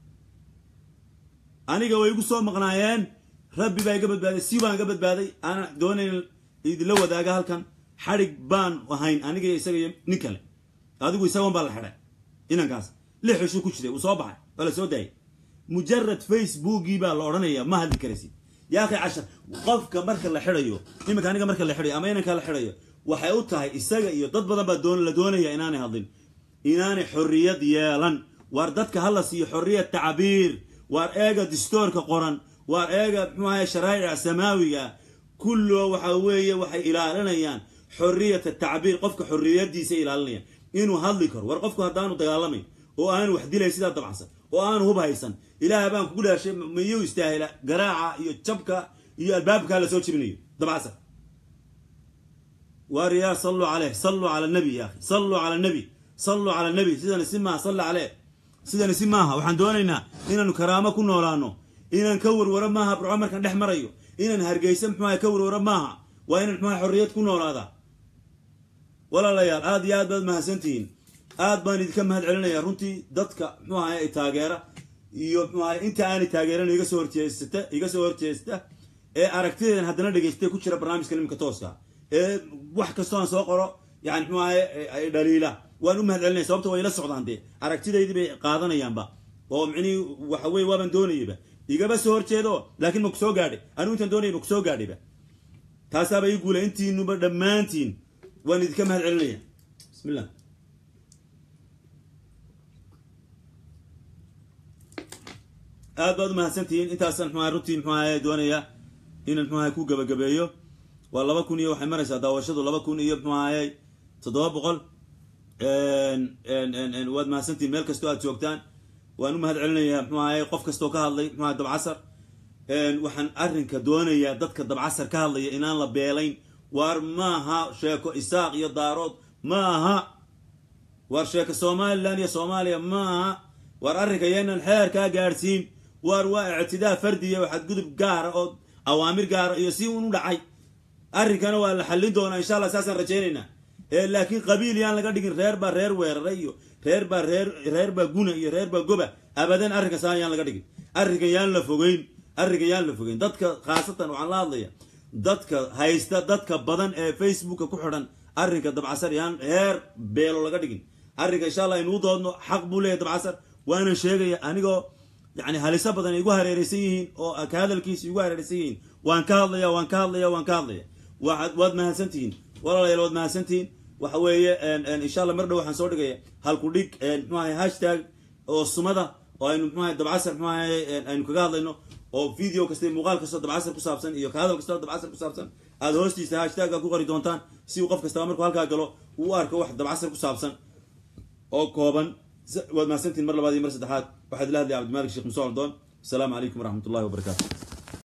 aniga way igu soo maqnaayeen rabbi baa iga badbaaday si baan iga badbaaday aanan doonayn idinla wadaaga halkan xadhig baan ahayn aniga isaga iyo nin kale adigu isagoon baa la xidhay inankaas lix cishu ku jiray uu soo baxay waa la soo daayay mujarad facebookii baa la odhanaya ma hadli karaysid yaa akhi cashar qofka marka la xidhayo iminka aniga marka la xidhayo ama inanka la xidhayo waxay u tahay isaga iyo dad badan baa doon la doonaya inaanay hadlin inaanay xorriyad yeelan waar dadka hala siiyo xorriyad tacbiir waar eega distoorka qoran waar eega muxuu ahay sharaa'ica samaawiga kullo waxa weeye waxay ilaalinayaan xorriyata tacbiir qofka xorriyadiisa ilaalinayaan inuu hadli karo war qofku haddaanu dagaalamayn oo aanu wax dilayn sidaa dabacsan oo aanu hub haysan ilaah baan kugu dhaashay miyuu istaahila garaaca iyo jabka iyo albaabkaa lasoo jebinayo dabcasar waar yaa salluu caleyh salluu cala nabi ya akhi salluu cala nabi salluu cala nabi sidani si maaha salli caleyh sidani si maaha waxaan doonaynaa inaanu karaamo ku noolaano inaan ka warwaro maaha burco markaan dhex marayo inaan hargeysa muxuaha ka warwaro maaha waa inaan muxuaha xorriyad ku noolaada walaalayaal aad iyo aad baad mahadsantihiin aad baan idinka mahad celinaya runtii dadka muxuu ahay ay taageera iyo muxuu ahay inta aanay taageeran iga soo horjeesata iga soo horjeesta ee aragtideedan haddana dhegeystay ku jira barnaamijka nimanka tooska ee wax kastoo aan soo qoro yani muxuu ahay dhaliila waan u mahad celinaya sababta way la socdaan dee aragtidaydii bay qaadanayaanba oo micnihii waxa weye waabaan doonayayba igaba soo horjeedo laakiin ma ku soo gaadhay anigu intaan doonayay ma ku soo gaadhayba taasaaba ii guulay intiinuba dhammaantiin waan idinka mahad celinaya bismillah aad baad umahadsantihiin intaasaan mxuaha runtii mxuaha doonaya inaan mxuaha ku gabagabeeyo waa laba kun iyo waxay maraysaa daawashadu laba kun iyo mxuahay toddoba boqol waad mahadsantihiin meel kastoo aad joogtaan waan u mahad celinayaa mxuahay qof kastoo ka hadlay mxuaha dabcasar waxaan arrinka doonayaa dadka dabcasar ka hadlaya inaan la beelayn waar maaha sheeko isaaq iyo daarood ma aha waar sheeko somalilan iyo soomaaliya ma aha waar arrinka yeenan xeer kaa gaadhsiin waar waa ictidaa fardiya waxaad gudub gaara oo awaamir gaara iyo si un u dhacay arrinkana waa la xallin doonaa insha allah saasaan rajaynaynaa laakiin qabiil yaan laga dhigin reer baa reer weerara iyo reer baa reer reer baa guna iyo reer baa goba abadan arrinka saan yaan laga dhigin arrinkan yaan la fogeyn arrinkan yaan la fogeyn dadka khaasatan waxaan la hadlaya dadka haysta dadka badan ee facebooka ku xidhan arrinka dabcasar yaan heer beelo laga dhigin arrinka insha allah inuu doodno xaq buu leeyahy dabcasar waana sheegaya anigoo yani haliso badan igu hareereysan yihiin oo ka hadalkiisa igu hareereysan yihiin waan ka hadlaya waan ka hadlaya waan ka hadlaya waad mahadsantihiin walaalayaal waad mahadsantihiin waxa weeye insha allah mar dhow waxaan soo dhigaya halku dhig mxuahay hashtag oo sumada oo aynu mxuahay dabcasar mxuahay aynu kaga hadlayno oo video kasta muuqaal kastoo dabcasar ku saabsan iyo ka hadal kastoo dabcasar ku saabsan aada hoostiisa hashtagga ku qori doontaan si uu qof kastaba markuu halkaa galo uu u arko wax dabcasar ku saabsan oo kooban waad mahadsantihin mar labaad iyo mar saddexaad waxaad ila hadlaya cabdimalik sheekh musa aldoon asalaamu calaykum waraxmat ullahi wabarakaatu